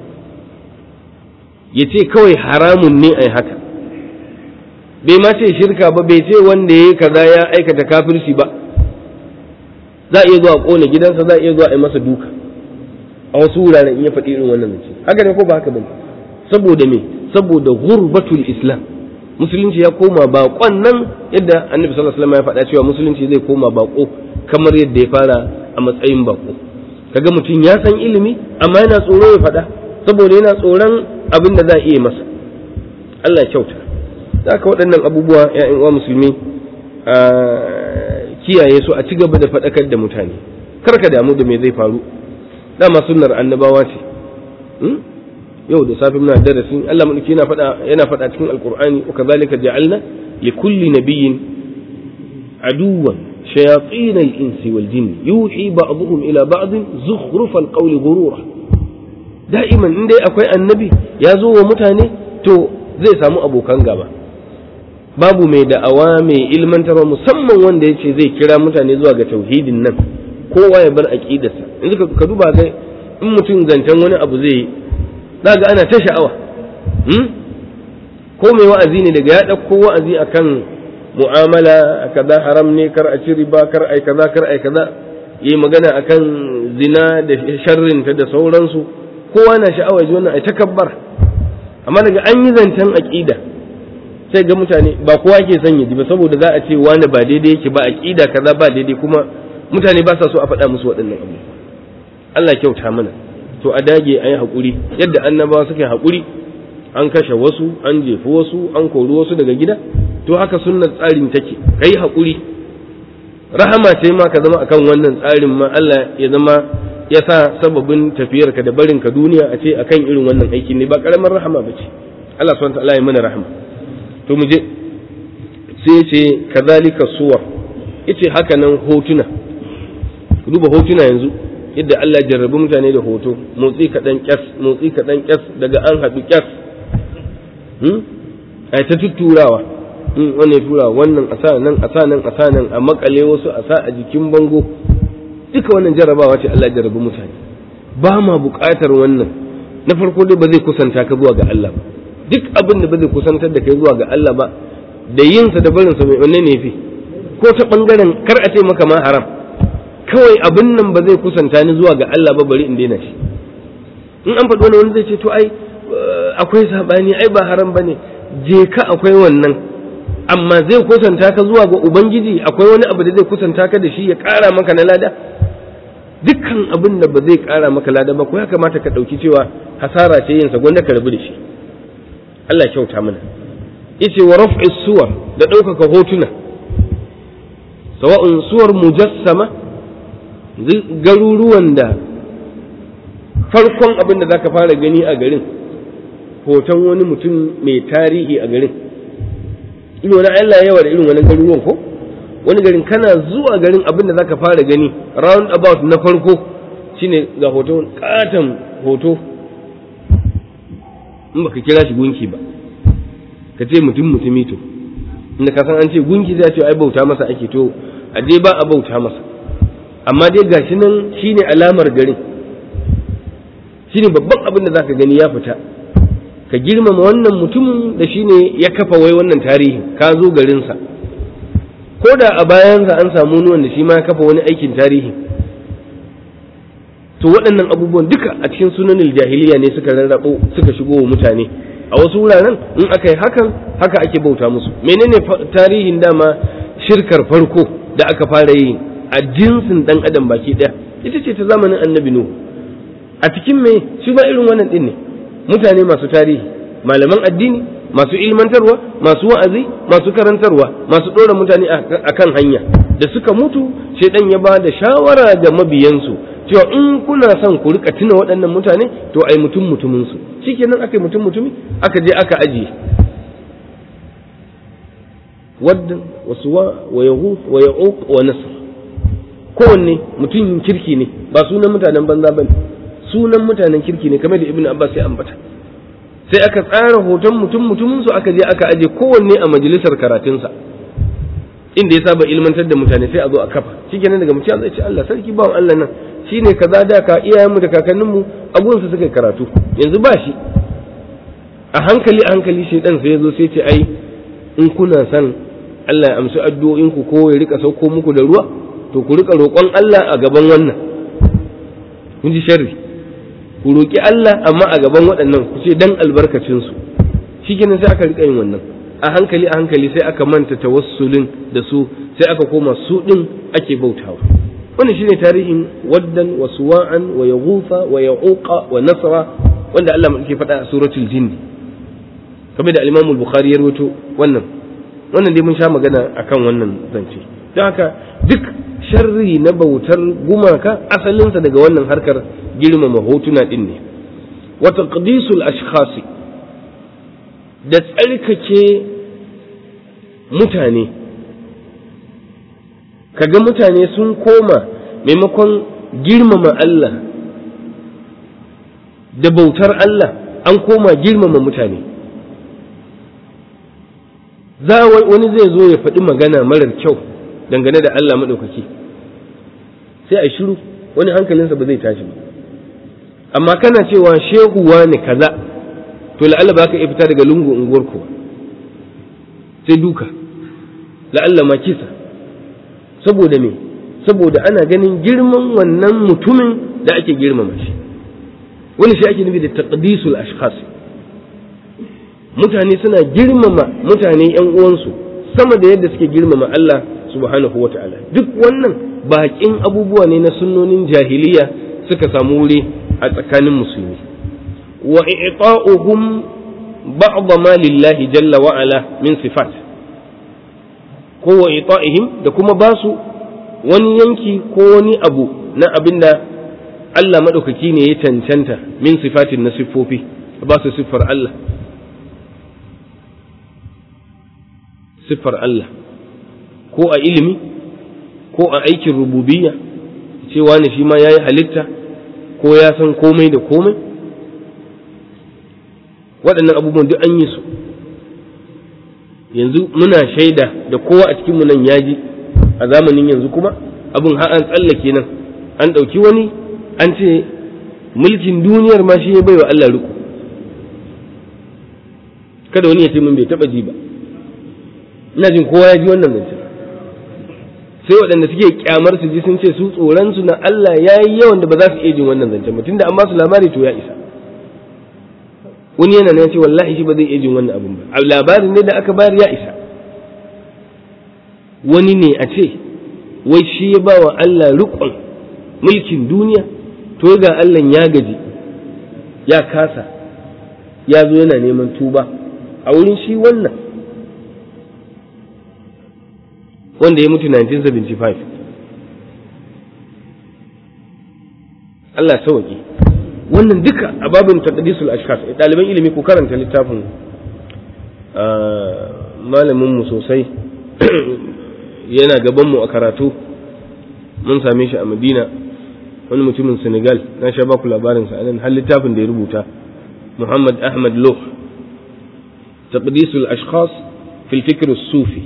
ya ce kawai haramun ne a haka bai ma ce shirka ba bai ce wanda ya yi kaza ya aikata kafirci ba za a iya zuwa ƙona gidansa za a iya zuwa a yi masa duka a wasu wuraren in ya faɗi irin wannan zance haka ne ko ba haka bane saboda me saboda gurbatul islam musulunci ya koma baƙon nan yadda annabi sallallahu alaihi wasallam ya faɗa cewa musulunci zai koma baƙo kamar yadda ya fara a matsayin baƙo kaga mutum ya san ilimi amma yana tsoro ya faɗa saboda yana tsoron abin da za a iya masa Allah kyauta da ka waɗannan abubuwa ya'yan uwa musulmi a kiyaye su a ci gaba da faɗakar da mutane kar ka damu da me zai faru dama sunnar annabawa ce yau da safi muna darasin Allah mulki yana faɗa yana faɗa cikin alqur'ani wa kadhalika ja'alna li kulli nabiyyin aduwan shayatin al-insi wal jinn yuhi ba'dhum ila ba'd zukhruf al-qawli ghurura da'iman in dai akwai annabi ya zo wa mutane to zai samu abokan gaba babu mai da'awa mai ilmantarwa musamman wanda ya ce zai kira mutane zuwa ga tauhidin nan kowa ya bar aqidarsa yanzu ka duba ga in mutum zancen wani abu zai yi za ga ana ta sha'awa ko mai wa'azi ne daga ya ɗauko wa'azi akan mu'amala kaza haram ne kar a ci riba kar ai kaza kar ai kaza yi magana akan zina da sharrinta da sauransu kowa na sha'awar ji wannan ai takabbar amma daga an yi zancen aqida sai ga mutane ba kowa ke son ya ji ba saboda za a ce wani ba daidai yake ba aqida kaza ba daidai kuma mutane ba sa so a faɗa musu waɗannan abu Allah kyauta mana to a dage a yi haƙuri yadda annabawa suka yi haƙuri an kashe wasu an jefi wasu an kori wasu daga gida to haka sunnar tsarin take kai haƙuri rahama ce ma ka zama akan wannan tsarin ma Allah ya zama ya sa sababin tafiyarka da barinka duniya a ce akan irin wannan aiki ne ba karamar rahama ba ce Allah subhanahu wa ta'ala ya mana rahama to mu je sai ce kazalika suwar yace haka nan hotuna ku duba hotuna yanzu yadda Allah jarrabi mutane da hoto motsi kaɗan kyas motsi kaɗan kyas daga an haɗu kyas a ta tutturawa wannan ya tura wannan a sa nan a sa nan a sa nan a makale wasu a sa a jikin bango duka wannan jarrabawa ce Allah jarrabi mutane ba ma buƙatar wannan na farko dai ba zai kusanta ka zuwa ga Allah ba duk abin da ba zai kusantar da kai zuwa ga Allah ba da yinsa da barinsa mai wanne ne fi ko ta bangaren kar a ce maka ma haram kawai abin nan ba zai kusanta ni zuwa ga Allah ba bari in daina shi in an faɗi wani wani zai ce to ai akwai sabani ai ba haram bane je ka akwai wannan amma zai kusanta ka zuwa ga ubangiji akwai wani abu da zai kusanta ka da shi ya ƙara maka na lada dukkan abin da ba zai ƙara maka lada ba ko ya kamata ka ɗauki cewa hasara ce yinsa gwanda ka rabu da shi Allah kyauta mana yace wa raf'i suwar da ɗaukaka hotuna sawa'un suwar mujassama garuruwan da farkon abin da zaka fara gani a garin hoton wani mutum mai tarihi a garin irin wani Allah yawa da irin wani garuruwan ko wani garin kana zuwa garin abin da zaka fara gani round about na farko shine ga hoton katon hoto in baka kira shi gunki ba ka ce mutum mutumi to inda ka san an ce gunki zai ce ai bauta masa ake to a je ba a bauta masa amma dai gashi nan shine alamar garin shine babban abin da zaka gani ya fita ka girmama wannan mutumin da shine ya kafa wai wannan tarihi ka zo garinsa ko da a bayansa an samu wani wanda shi ma ya kafa wani aikin tarihi to waɗannan abubuwan duka a cikin sunanin jahiliya ne suka rarrabo suka shigo wa mutane a wasu wuraren in aka yi hakan haka ake bauta musu menene tarihin dama shirkar farko da aka fara yi a jinsin dan adam baki ɗaya ita ce ta zamanin annabi nuhu a cikin me shi ba irin wannan din ne mutane masu tarihi malaman addini masu ilmantarwa masu wa'azi masu karantarwa masu ɗora mutane akan hanya da suka mutu shaidan ya ba da shawara ga mabiyansu cewa in kuna son ku rika tuna waɗannan mutane to ai mutum mutumin su shikenan aka yi mutum mutumi aka je aka ajiye wadda wa suwa wa yaghuf wa ya'uq wa nasr kowanne mutumin kirki ne ba sunan mutanen banza bane sunan mutanen kirki ne kamar da ibnu abbas ya ambata sai aka tsara hoton mutum mutumin su aka je aka aje kowanne a majalisar karatunsa inda ya saba ilmantar da mutane sai a zo a kafa shikenan daga mutum zai ce Allah sarki bawan Allah nan shine kaza da ka iyayenmu da kakanninmu abun su suka karatu yanzu ba shi a hankali a hankali shedan sai ya zo sai ce ai in kuna son Allah ya amsa addu'o'in ku ko ya rika sauko muku da ruwa to ku rika roƙon Allah a gaban wannan kun ji sharri ku roƙi Allah amma a gaban waɗannan ku ce dan albarkacin su shikenan sai aka rika yin wannan a hankali a hankali sai aka manta tawassulin da su sai aka koma su din ake bautawa wannan shine tarihin waddan wa suwa'an wa yaghufa wa ya'uqa wa nasra wanda Allah yake faɗa a suratul jin kamar da al-Imam al-Bukhari ya rawaito wannan wannan dai mun sha magana akan wannan zance don haka duk sharri na bautar gumaka asalinsa daga wannan harkar girmama hotuna din ne wa taqdisul ashkhasi da tsarkake mutane kaga mutane sun koma maimakon girmama Allah da bautar Allah an koma girmama mutane za wani zai zo ya faɗi magana marar kyau dangane da Allah maɗaukaki sai a shiru wani hankalinsa ba zai tashi ba amma kana cewa shehu ne kaza to la'alla ba ka iya fita daga lungu unguwar ku sai duka la'alla ma kisa saboda me saboda ana ganin girman wannan mutumin da ake girmama shi wani shi ake nufi da taqdisul ashkhas mutane suna girmama mutane yan uwansu sama da yadda suke girmama Allah subhanahu wata'ala duk wannan bakin abubuwa ne na sunnonin jahiliya suka samu wuri a tsakanin musulmi wa i'ta'uhum ba'd ma lillahi jalla wa ala min sifat ko wa i'ta'ihim da kuma basu wani yanki ko wani abu na abinda Allah madaukaki ne ya cancanta min sifatin na siffofi ba su siffar Allah siffar Allah ko a ilimi ko a aikin rububiyya cewa ne shi ma ya yi halitta ko ya san komai da komai waɗannan abubuwan duk an yi su yanzu muna shaida da kowa a cikinmu nan ya ji a zamanin yanzu kuma abin har an tsallake nan an ɗauki wani an ce mulkin duniyar ma shi ya baiwa Allah riko kada wani ya ce min bai taɓa ji ba ina jin kowa ya ji wannan zancen sai waɗanda suke kyamar su ji sun ce su tsoron su na Allah ya yi yawan da ba za su iya jin wannan zancen ba tunda an ba su labari to ya isa wani yana ya ce wallahi shi ba zai iya jin wannan abin ba labarin ne da aka bayar ya isa wani ne a ce wai shi ya ba wa Allah riƙon mulkin duniya to ga Allah ya gaji ya kasa ya zo yana neman tuba a wurin shi wannan wanda ya mutu 1975 Allah sauki wannan duka a babin taqdisul ashkhas ɗaliban ilimi ku karanta littafin malamin mu sosai yana gaban mu a karatu mun same shi a Madina wani mutumin Senegal na sha baku labarin sa anan har littafin da ya rubuta Muhammad Ahmad Loh taqdisul ashkhas fil fikr sufi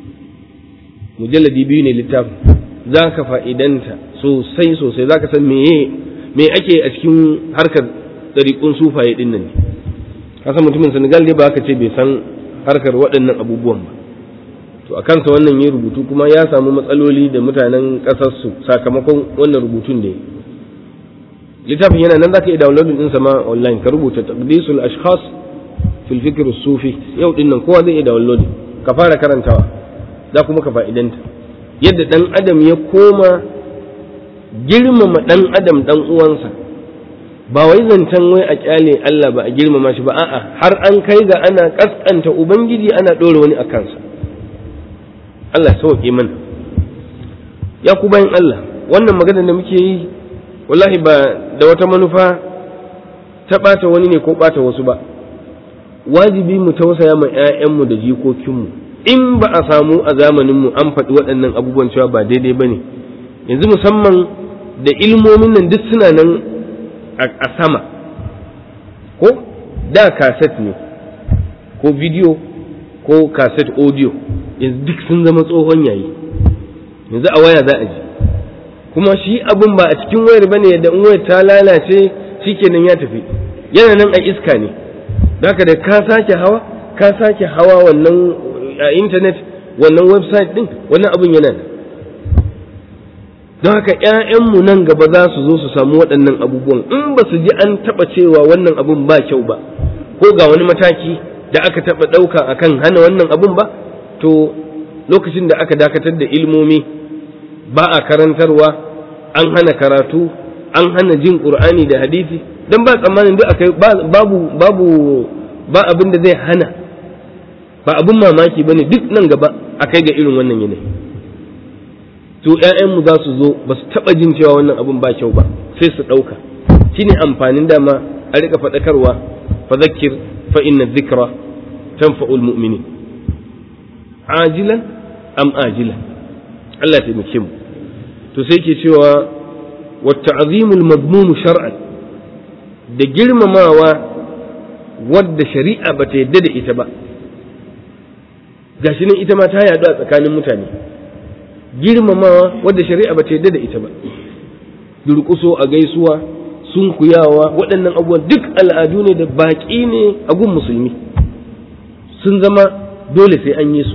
mujalladi biyu ne littafin za ka fa'idanta sosai sosai za ka san meye me ake a cikin harkar ɗariƙun sufaye ɗin nan ne kasan mutumin senegal ne ba ka ce bai san harkar waɗannan abubuwan ba to a kansa wannan yi rubutu kuma ya samu matsaloli da mutanen ƙasarsu sakamakon wannan rubutun da ya littafin yana nan za ka iya downloading ɗinsa ma online ka rubuta taqdisul ashkhas fil fikr sufi yau ɗin nan kowa zai iya downloading ka fara karantawa za kuma ka fa'idanta yadda ɗan adam ya koma girmama ɗan adam ɗan uwansa ba wai zancen wai a kyale Allah ba a girmama shi ba a'a har an kai ga ana ƙasƙanta ubangiji ana ɗora wani a kansa Allah sauƙi mana ya ku bayan Allah wannan magana da muke yi wallahi ba da wata manufa ta ɓata wani ne ko ɓata wasu ba wajibi mu tausaya ma 'ya'yanmu da jikokinmu in ba a samu a zamaninmu an faɗi waɗannan abubuwan cewa ba daidai ba ne yanzu musamman da ilmomin nan duk suna nan a sama ko da kaset ne ko bidiyo ko kaset audio yanzu duk sun zama tsohon yayi yanzu a waya za a ji kuma shi abin ba a cikin wayar ba ne yadda in wayar ta lalace shikenan ya tafi yana nan a iska ne haka da ka sake hawa ka sake hawa wannan a intanet wannan website din wannan abin yana da don haka ‘ya'yanmu nan gaba za su zo su samu waɗannan abubuwan in ba su ji an taɓa cewa wannan abun ba kyau ba ko ga wani mataki da aka taɓa ɗauka a kan hana wannan abun ba to lokacin da aka dakatar da ilmomi ba a karantarwa an hana karatu an hana jin ƙur'ani da hadisi don ba tsammanin duk akai babu babu ba abin da zai hana ba abin mamaki ba ne duk nan gaba a kai ga irin wannan yanayi to ‘ya'yanmu za su zo ba su taɓa jin cewa wannan abin ba kyau ba sai su ɗauka shi ne amfanin dama a rika faɗakarwa fa zakir fa inna zikra tanfa'ul mu'mini ajilan am ajilan Allah taimake mu to sai ke cewa wa ta'zimul madmum shar'an da girmamawa wadda shari'a ba ta yadda da ita ba gashi nan ita ma ta yaɗu a tsakanin mutane girmamawa wadda shari'a ba ta yadda da ita ba durƙuso a gaisuwa sunkuyawa waɗannan abubuwan duk al'adu ne da baƙi ne a gun musulmi sun zama dole sai an yi su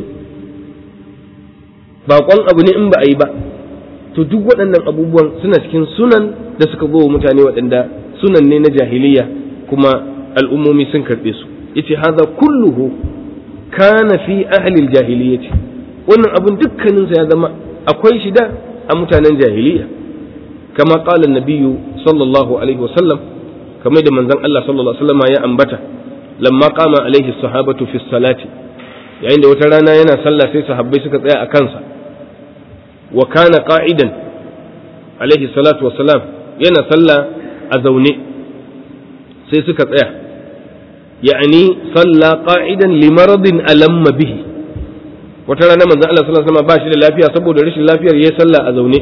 baƙon abu ne in ba a yi ba to duk waɗannan abubuwan suna cikin sunan da suka zo mutane waɗanda sunan ne na jahiliya kuma al'ummomi sun karɓe su yace haza kulluhu kana fi ahlil jahiliyyati wannan abun dukkanin sa ya zama akwai shi da a mutanen jahiliya kama qala nabiyyu sallallahu alaihi wasallam kamar da manzon Allah sallallahu alaihi wasallam ya ambata lamma qama alaihi sahabatu fi salati yayin da wata rana yana sallah sai sahabbai suka tsaya a kansa wa kana qa'idan alaihi salatu wassalam yana sallah a zaune sai suka tsaya ya'ani salla qa'idan li maradin alamma bihi wata rana manzon Allah sallallahu alaihi wasallam ba shi da lafiya saboda rashin lafiyar yayi sallah a zaune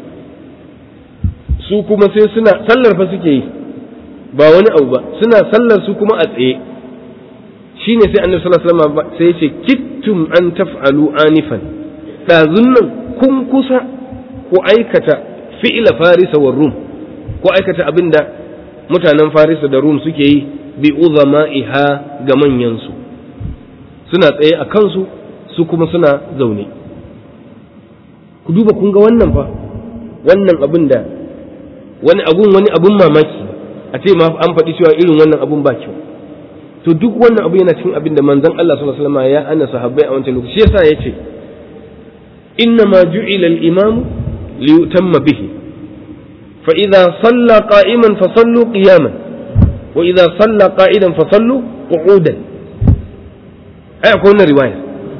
su kuma sai suna sallar fa suke yi ba wani abu ba suna sallar su kuma a tsaye shine sai annabi sallallahu alaihi wasallam sai ya ce kittum an taf'alu anifan dazun nan kun kusa ku aikata fi'ila farisa wa rum ku aikata abinda mutanen farisa da rum suke yi bi uzama'iha ga manyansu suna tsaye a kansu su kuma suna zaune ku duba kun ga wannan fa wannan abin da wani abun wani abun mamaki a ce ma an faɗi cewa irin wannan abun ba kyau to duk wannan abu yana cikin abin da manzon Allah sallallahu alaihi wasallam ya ana sahabbai a wancan lokaci yasa yace inna ma ju'ila al-imam li yutamma bihi fa idza salla qa'iman fa sallu qiyaman wa idza salla qa'idan fa sallu qu'udan ai akwai wannan riwaya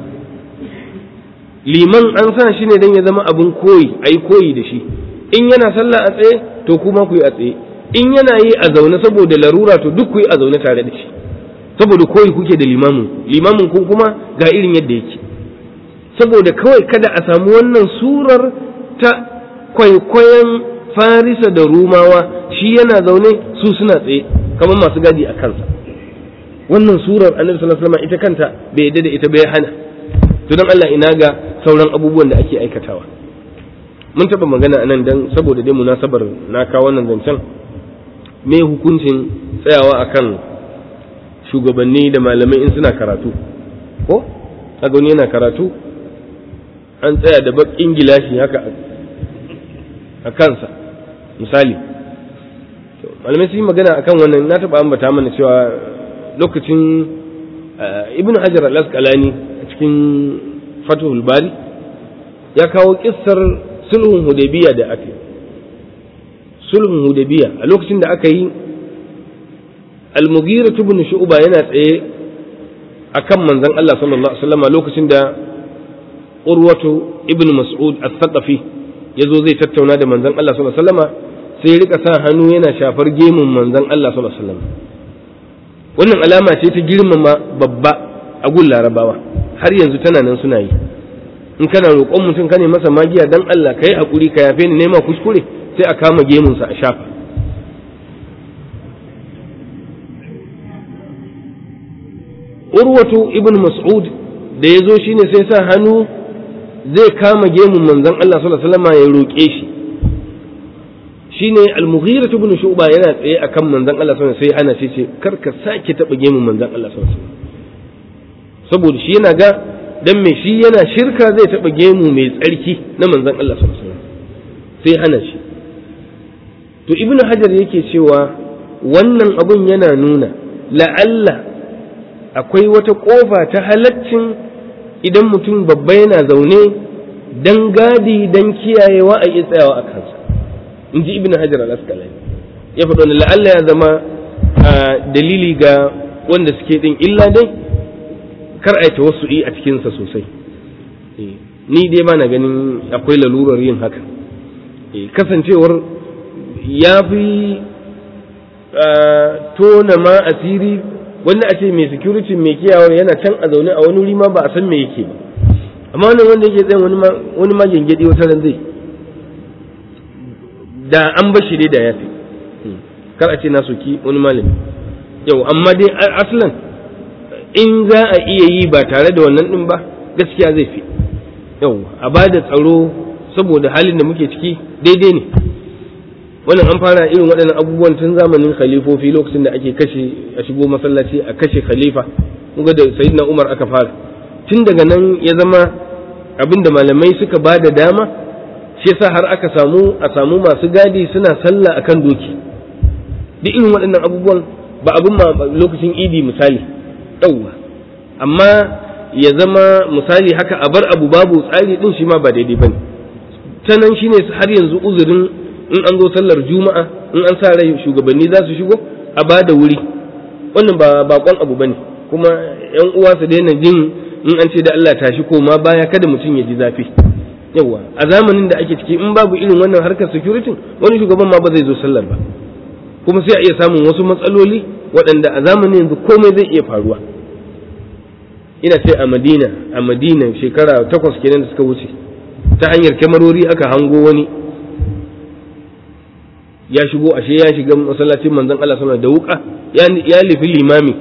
liman an sa shi ne dan ya zama abun koyi ai koyi da shi in yana sallah a tsaye to kuma ku yi a tsaye in yana yi a zaune saboda larura to duk ku yi a zaune tare da shi saboda koyi kuke da limamin limamin kun kuma ga irin yadda yake saboda kawai kada a samu wannan surar ta kwaikwayon farisa da rumawa shi yana zaune su suna tsaye kamar masu gadi a kansa wannan surar annabi sallallahu alaihi wasallam ita kanta bai yadda da ita bai hana to dan Allah ina ga sauran abubuwan da ake aikatawa mun taba magana anan dan saboda dai munasabar na kawo wannan zancen me hukuncin tsayawa akan shugabanni da malamai in suna karatu ko kaga wani yana karatu an tsaya da bakin gilashi haka a kansa misali malamai sun yi magana akan wannan na taɓa ambata mana cewa lokacin ibn hajar al-asqalani a cikin fatuhul bari ya kawo kissar sulhun hudaybiya da aka yi sulhun hudaybiya a lokacin da aka yi al-mughira ibn shu'ba yana tsaye akan manzon Allah sallallahu alaihi wasallam lokacin da urwatu ibn mas'ud as-saqafi yazo zai tattauna da manzon Allah sallallahu alaihi wasallam sai rika sa hannu yana shafar gemun manzon Allah sallallahu alaihi wasallam wannan alama ce ta girmama babba a gun larabawa har yanzu tana nan suna yi in kana roƙon mutum ka ne masa magiya dan Allah kai hakuri ka yafe ni nema kuskure sai a kama gemunsa a shafa urwatu ibn mas'ud da ya zo shine sai sa hannu zai kama gemun manzon Allah sallallahu alaihi wasallam ya roƙe shi shine al-mughira ibn shu'ba yana tsaye akan manzon Allah sallallahu alaihi wasallam sai ana ce ce kar ka sake taba gemun manzon Allah sallallahu alaihi wasallam saboda shi yana ga dan me shi yana shirka zai taba gemu mai tsarki na manzon Allah sallallahu alaihi wasallam sai hana shi to ibnu hajar yake cewa wannan abun yana nuna la'alla akwai wata kofa ta halaccin idan mutum babba yana zaune dan gadi dan kiyayewa a yi tsayawa a kansa in ji ibn hajar al-asqalani ya faɗo ne la'alla ya zama dalili ga wanda suke din illa dai kar a yi tawassu'i a cikinsa sosai ni dai ba na ganin akwai lalurar yin haka kasancewar ya fi tona ma asiri wanda a ce mai security mai kiyawar yana can a zaune a wani wuri ma ba a san me yake ba amma wannan wanda yake tsayin wani ma gengedi wata ran zai da an bashi dai da ya fi kar a ce na soki wani malami yau amma dai aslan in za a iya yi ba tare da wannan din ba gaskiya zai fi yau a ba da tsaro saboda halin da muke ciki daidai ne wannan an fara irin waɗannan abubuwan tun zamanin khalifofi lokacin da ake kashe a shigo masallaci a kashe khalifa ga da sayyidina umar aka fara tun daga nan ya zama abin da malamai suka ba da dama shi yasa har aka samu a samu masu gadi suna sallah akan doki duk irin waɗannan abubuwan ba abin ma lokacin idi misali ɗauwa amma ya zama misali haka a bar abu babu tsari din shi ma ba daidai bane ta nan shine har yanzu uzurin in an zo sallar juma'a in an sa rai shugabanni za su shigo a ba da wuri wannan ba bakon abu bane kuma yan uwa su daina jin in an ce da Allah tashi koma baya kada mutum ya ji zafi yawa a zamanin da ake ciki in babu irin wannan harkar security wani shugaban ma ba zai zo sallar ba kuma sai a iya samun wasu matsaloli waɗanda a zamanin yanzu komai zai iya faruwa ina ce a madina a madina shekara takwas kenan da suka wuce ta hanyar kyamarori aka hango wani ya shigo ashe ya shiga masallacin manzon Allah sallallahu da wuka ya lifi limami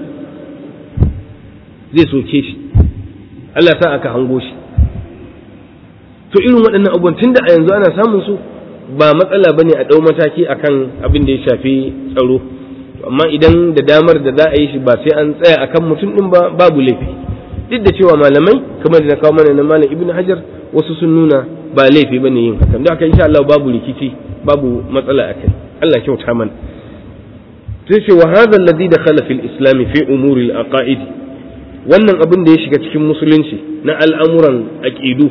zai soke shi Allah sa aka hango shi to irin waɗannan abubuwan tunda a yanzu ana samun su ba matsala bane a ɗau mataki akan abin da ya shafi tsaro amma idan da damar da za a yi shi ba sai an tsaya akan mutum din ba babu laifi duk da cewa malamai kamar da na kawo mana na malam ibnu hajar wasu sun nuna ba laifi bane yin hakan don haka insha Allah babu rikici babu matsala akai Allah kyauta mana sai ce wa hadha alladhi dakhala fil islam fi umuri al aqaid wannan abin da ya shiga cikin musulunci na al'amuran aqidu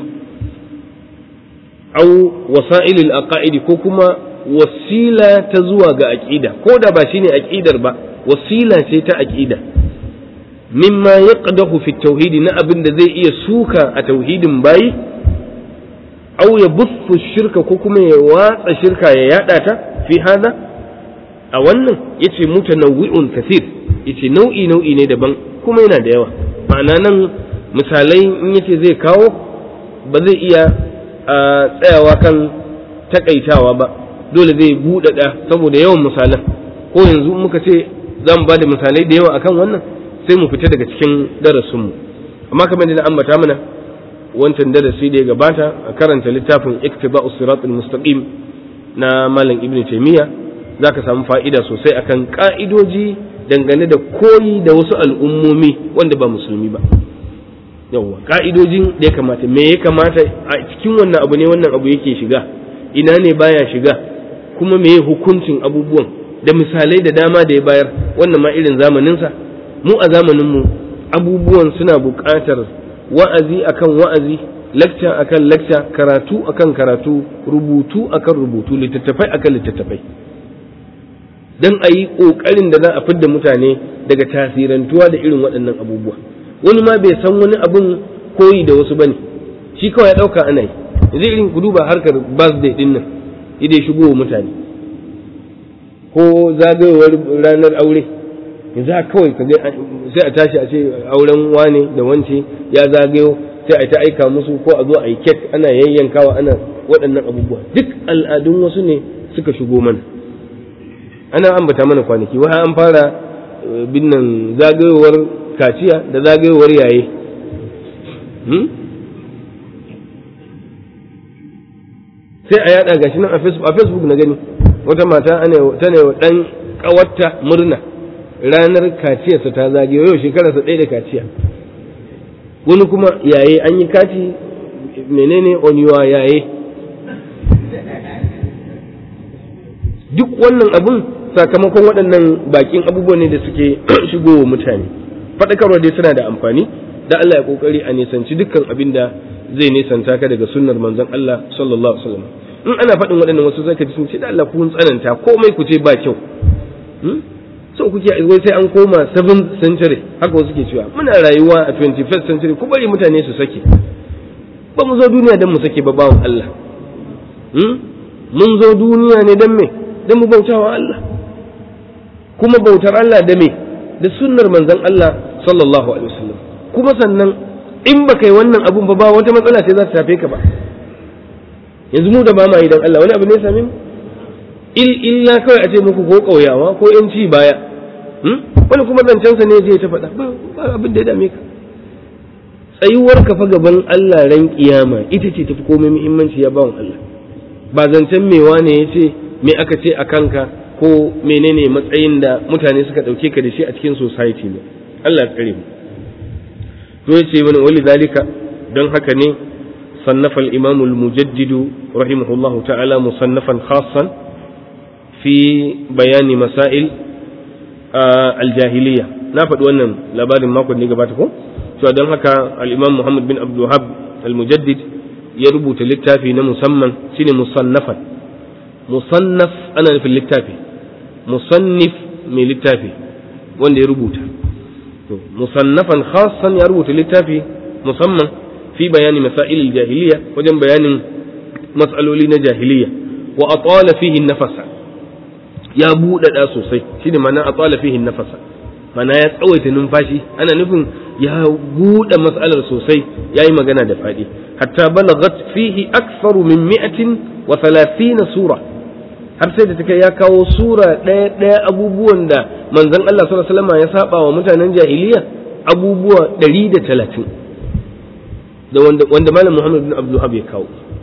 au wasa'il al aqaid ko kuma wasila ta zuwa ga aqida ko da ba shine aqidar ba wasila ce ta aqida mimma yaqdahu fi tauhid na abin da zai iya suka a tauhidin bayi aw ya buffu shirka ko kuma ya watsa shirka ya yada ta fi hada a wannan yace mutanawwi'un kathir yace nau'i nau'i ne daban kuma yana da yawa ma'ana nan misalai in yace zai kawo ba zai iya tsayawa kan takaitawa ba dole zai buɗaɗa saboda yawan misalan ko yanzu muka ce za mu ba da misalai da yawa akan wannan sai mu fita daga cikin darasinmu amma kamar da na ambata mana wancan darasi da ya gabata a karanta littafin iktiba'us siratul mustaqim na malam ibnu taymiya zaka samu fa'ida sosai akan ka'idoji dangane da koyi da wasu al'ummomi wanda ba musulmi ba yawwa ka'idojin da ya kamata me ya kamata a cikin wannan abu ne wannan abu yake shiga ina ne baya shiga kuma me ya hukuncin abubuwan da misalai da dama da ya bayar wannan ma irin zamaninsa mu a zamaninmu abubuwan suna buƙatar wa'azi akan wa'azi lakca akan lakca karatu akan karatu rubutu akan rubutu littattafai akan littattafai don a yi ƙoƙarin da za a fidda mutane daga tasirantuwa da irin waɗannan abubuwa wani ma bai san wani abin koyi da wasu bane shi kawai ya ɗauka ana yi yanzu irin ku duba harkar birthday ɗin nan idai shigo wa mutane ko zagayowar ranar aure yanzu haka kawai sai a tashi a ce auren wane da wance ya zagayo sai a ta aika musu ko a zo a yi kek ana yayyankawa ana waɗannan abubuwa duk al'adun wasu ne suka shigo mana ana ambata mana kwanaki wa an fara binnan zagayowar kaciya da zagayowar yaye sai a yada gashi nan a facebook na gani wata mata ta ne wa ɗan ƙawarta murna ranar kaciyarsa ta zagayo yau shekararsa ɗaya da kaciya wani kuma yaye an yi kati menene oniwa yaye duk wannan abun sakamakon waɗannan bakin abubuwan ne da suke shigowa mutane faɗakarwa dai suna da amfani da Allah ya kokari a nisanci dukkan abin da zai nisanta ka daga sunnar manzon Allah sallallahu alaihi wasallam in ana faɗin waɗannan wasu zaka ji sun ce da Allah kun tsananta komai ku ce ba kyau so kuke wai sai an koma 7th century haka wasu ke cewa muna rayuwa a 21st century ku bari mutane su sake ba mu zo duniya don mu sake ba bawon Allah mun zo duniya ne don me don mu bautawa Allah kuma bautar Allah da me da sunnar manzon Allah sallallahu alaihi wasallam kuma sannan in ba kai wannan abun ba ba wata matsala ce za ta tafe ka ba yanzu mu da ba ma idan Allah wani abu ne ya same mu il illa kawai a ce muku ko ƙauyawa ko yanci baya wani kuma zancensa ne zai ta faɗa ba abin da ya dame ka tsayuwar ka fa gaban Allah ran kiyama ita ce tafi komai muhimmanci ya bawan Allah ba zancen mewa ne ya ce me aka ce a kanka ko menene matsayin da mutane suka ɗauke ka da shi a cikin society ne Allah ya tsare mu to yace mana wali zalika don haka ne صنف الإمام المجدد رحمه الله تعالى مصنفا خاصا في بيان مسائل آه الجاهلية نافد وانا لبار ما كنت نقباتكم سوى دون هكا الإمام محمد بن عبد الوهاب المجدد يربط للتافي مسمى سين مصنفا مصنف أنا في اللتافي مصنف من اللتافي وانا يربط مصنفا خاصا يربط للتافي مصمم في بيان مسائل الجاهلية وجن بيان مسألولين جاهلية وأطال فيه النفس يا بودة سوسي شنو معنى أطال فيه النفس معنى يا تسويت ننفاشي أنا نفهم يا بودة مسألة سوسي يا إما جنا دفادي حتى بلغت فيه أكثر من مئة وثلاثين سورة har sai da take ya kawo sura ɗaya ɗaya abubuwan da manzon Allah sallallahu alaihi wasallam ya saba wa mutanen jahiliya abubuwa ɗari da talatin da wanda, wanda malam Muhammad bin Abdul ya kawo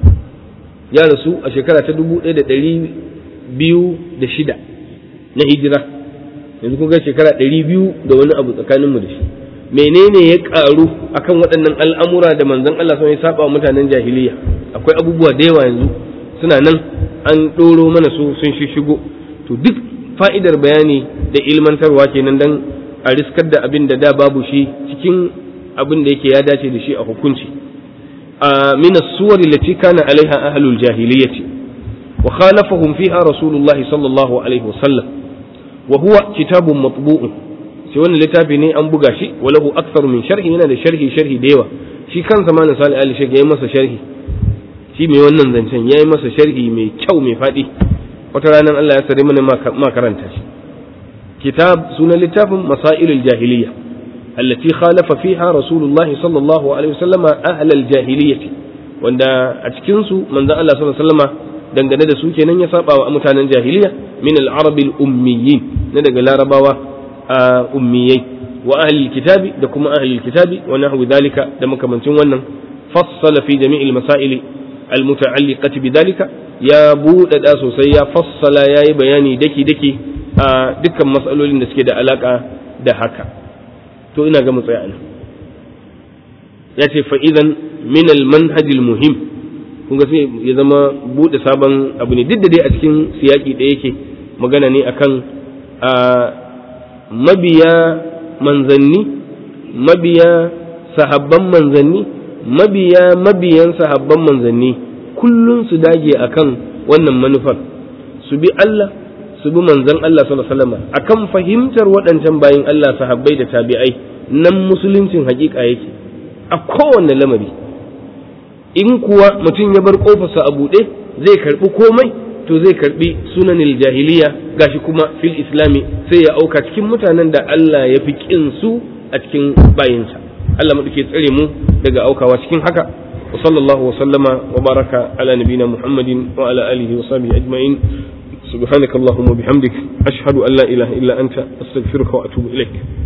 ya rasu a shekara ta dubu ɗaya da ɗari biyu da shida na hijira yanzu kun ga shekara ɗari biyu da wani abu tsakaninmu da shi menene ya ƙaru akan waɗannan al'amura da manzon Allah sun ya saba wa mutanen jahiliya akwai abubuwa da yawa yanzu suna nan an ɗoro mana su sun shigo to duk fa'idar bayani da ilmantarwa kenan dan a riskar da abin da da babu shi cikin abin da yake ya dace da shi a hukunci a min as-suwar allati kana alaiha ahlul jahiliyyati wa khalafahum fiha rasulullah sallallahu alaihi wasallam wa huwa kitabun matbu'un sai wannan littafi ne an buga shi wa lahu aktharu min sharhi yana da sharhi sharhi da yawa shi kansa ma na sali ali yayi masa sharhi shi mai wannan zancen yayi masa sharhi mai kyau mai fadi wata ranar Allah ya sare mana ma karanta shi kitab sunan littafin masailul jahiliyya التي خالف فيها رسول الله صلى الله عليه وسلم أهل الجاهلية wanda a cikinsu manzon Allah sallallahu alaihi wasallam dangane da su kenan ya saba wa mutanen jahiliya min al-arab al-ummiyin na daga larabawa ummiyai wa ahli kitabi da kuma ahli kitabi wa nahwu dhalika da makamancin wannan fassala fi jami'il masail al-muta'alliqati bidhalika ya buɗe da sosai ya fassala yayi bayani daki daki a dukkan mas'alolin da suke da alaka da haka to ina ga mu tsaya nan ya ce fa'idan min manhajil muhim kun ga sai ya zama buɗe sabon abu ne duk da dai a cikin siyaki da yake magana ne akan a mabiya manzanni mabiya sahabban manzanni mabiya mabiyan sahabban manzanni kullum su dage akan wannan manufar su bi Allah su bi manzon Allah sallallahu alaihi wasallam akan fahimtar waɗancan bayin Allah sahabbai da tabi'ai nan musuluncin hakika yake a kowanne lamari in kuwa mutum ya bar kofarsa a buɗe zai karbi komai to zai karbi sunanil jahiliya gashi kuma fil islami sai ya auka cikin mutanen da Allah ya fi kin su a cikin bayinsa Allah maɗauke tsare mu daga aukawa cikin haka wa sallallahu wa sallama wa baraka ala nabina muhammadin wa ala alihi wa sahbihi ajma'in سبحانك اللهم وبحمدك أشهد أن لا إله إلا أنت أستغفرك وأتوب إليك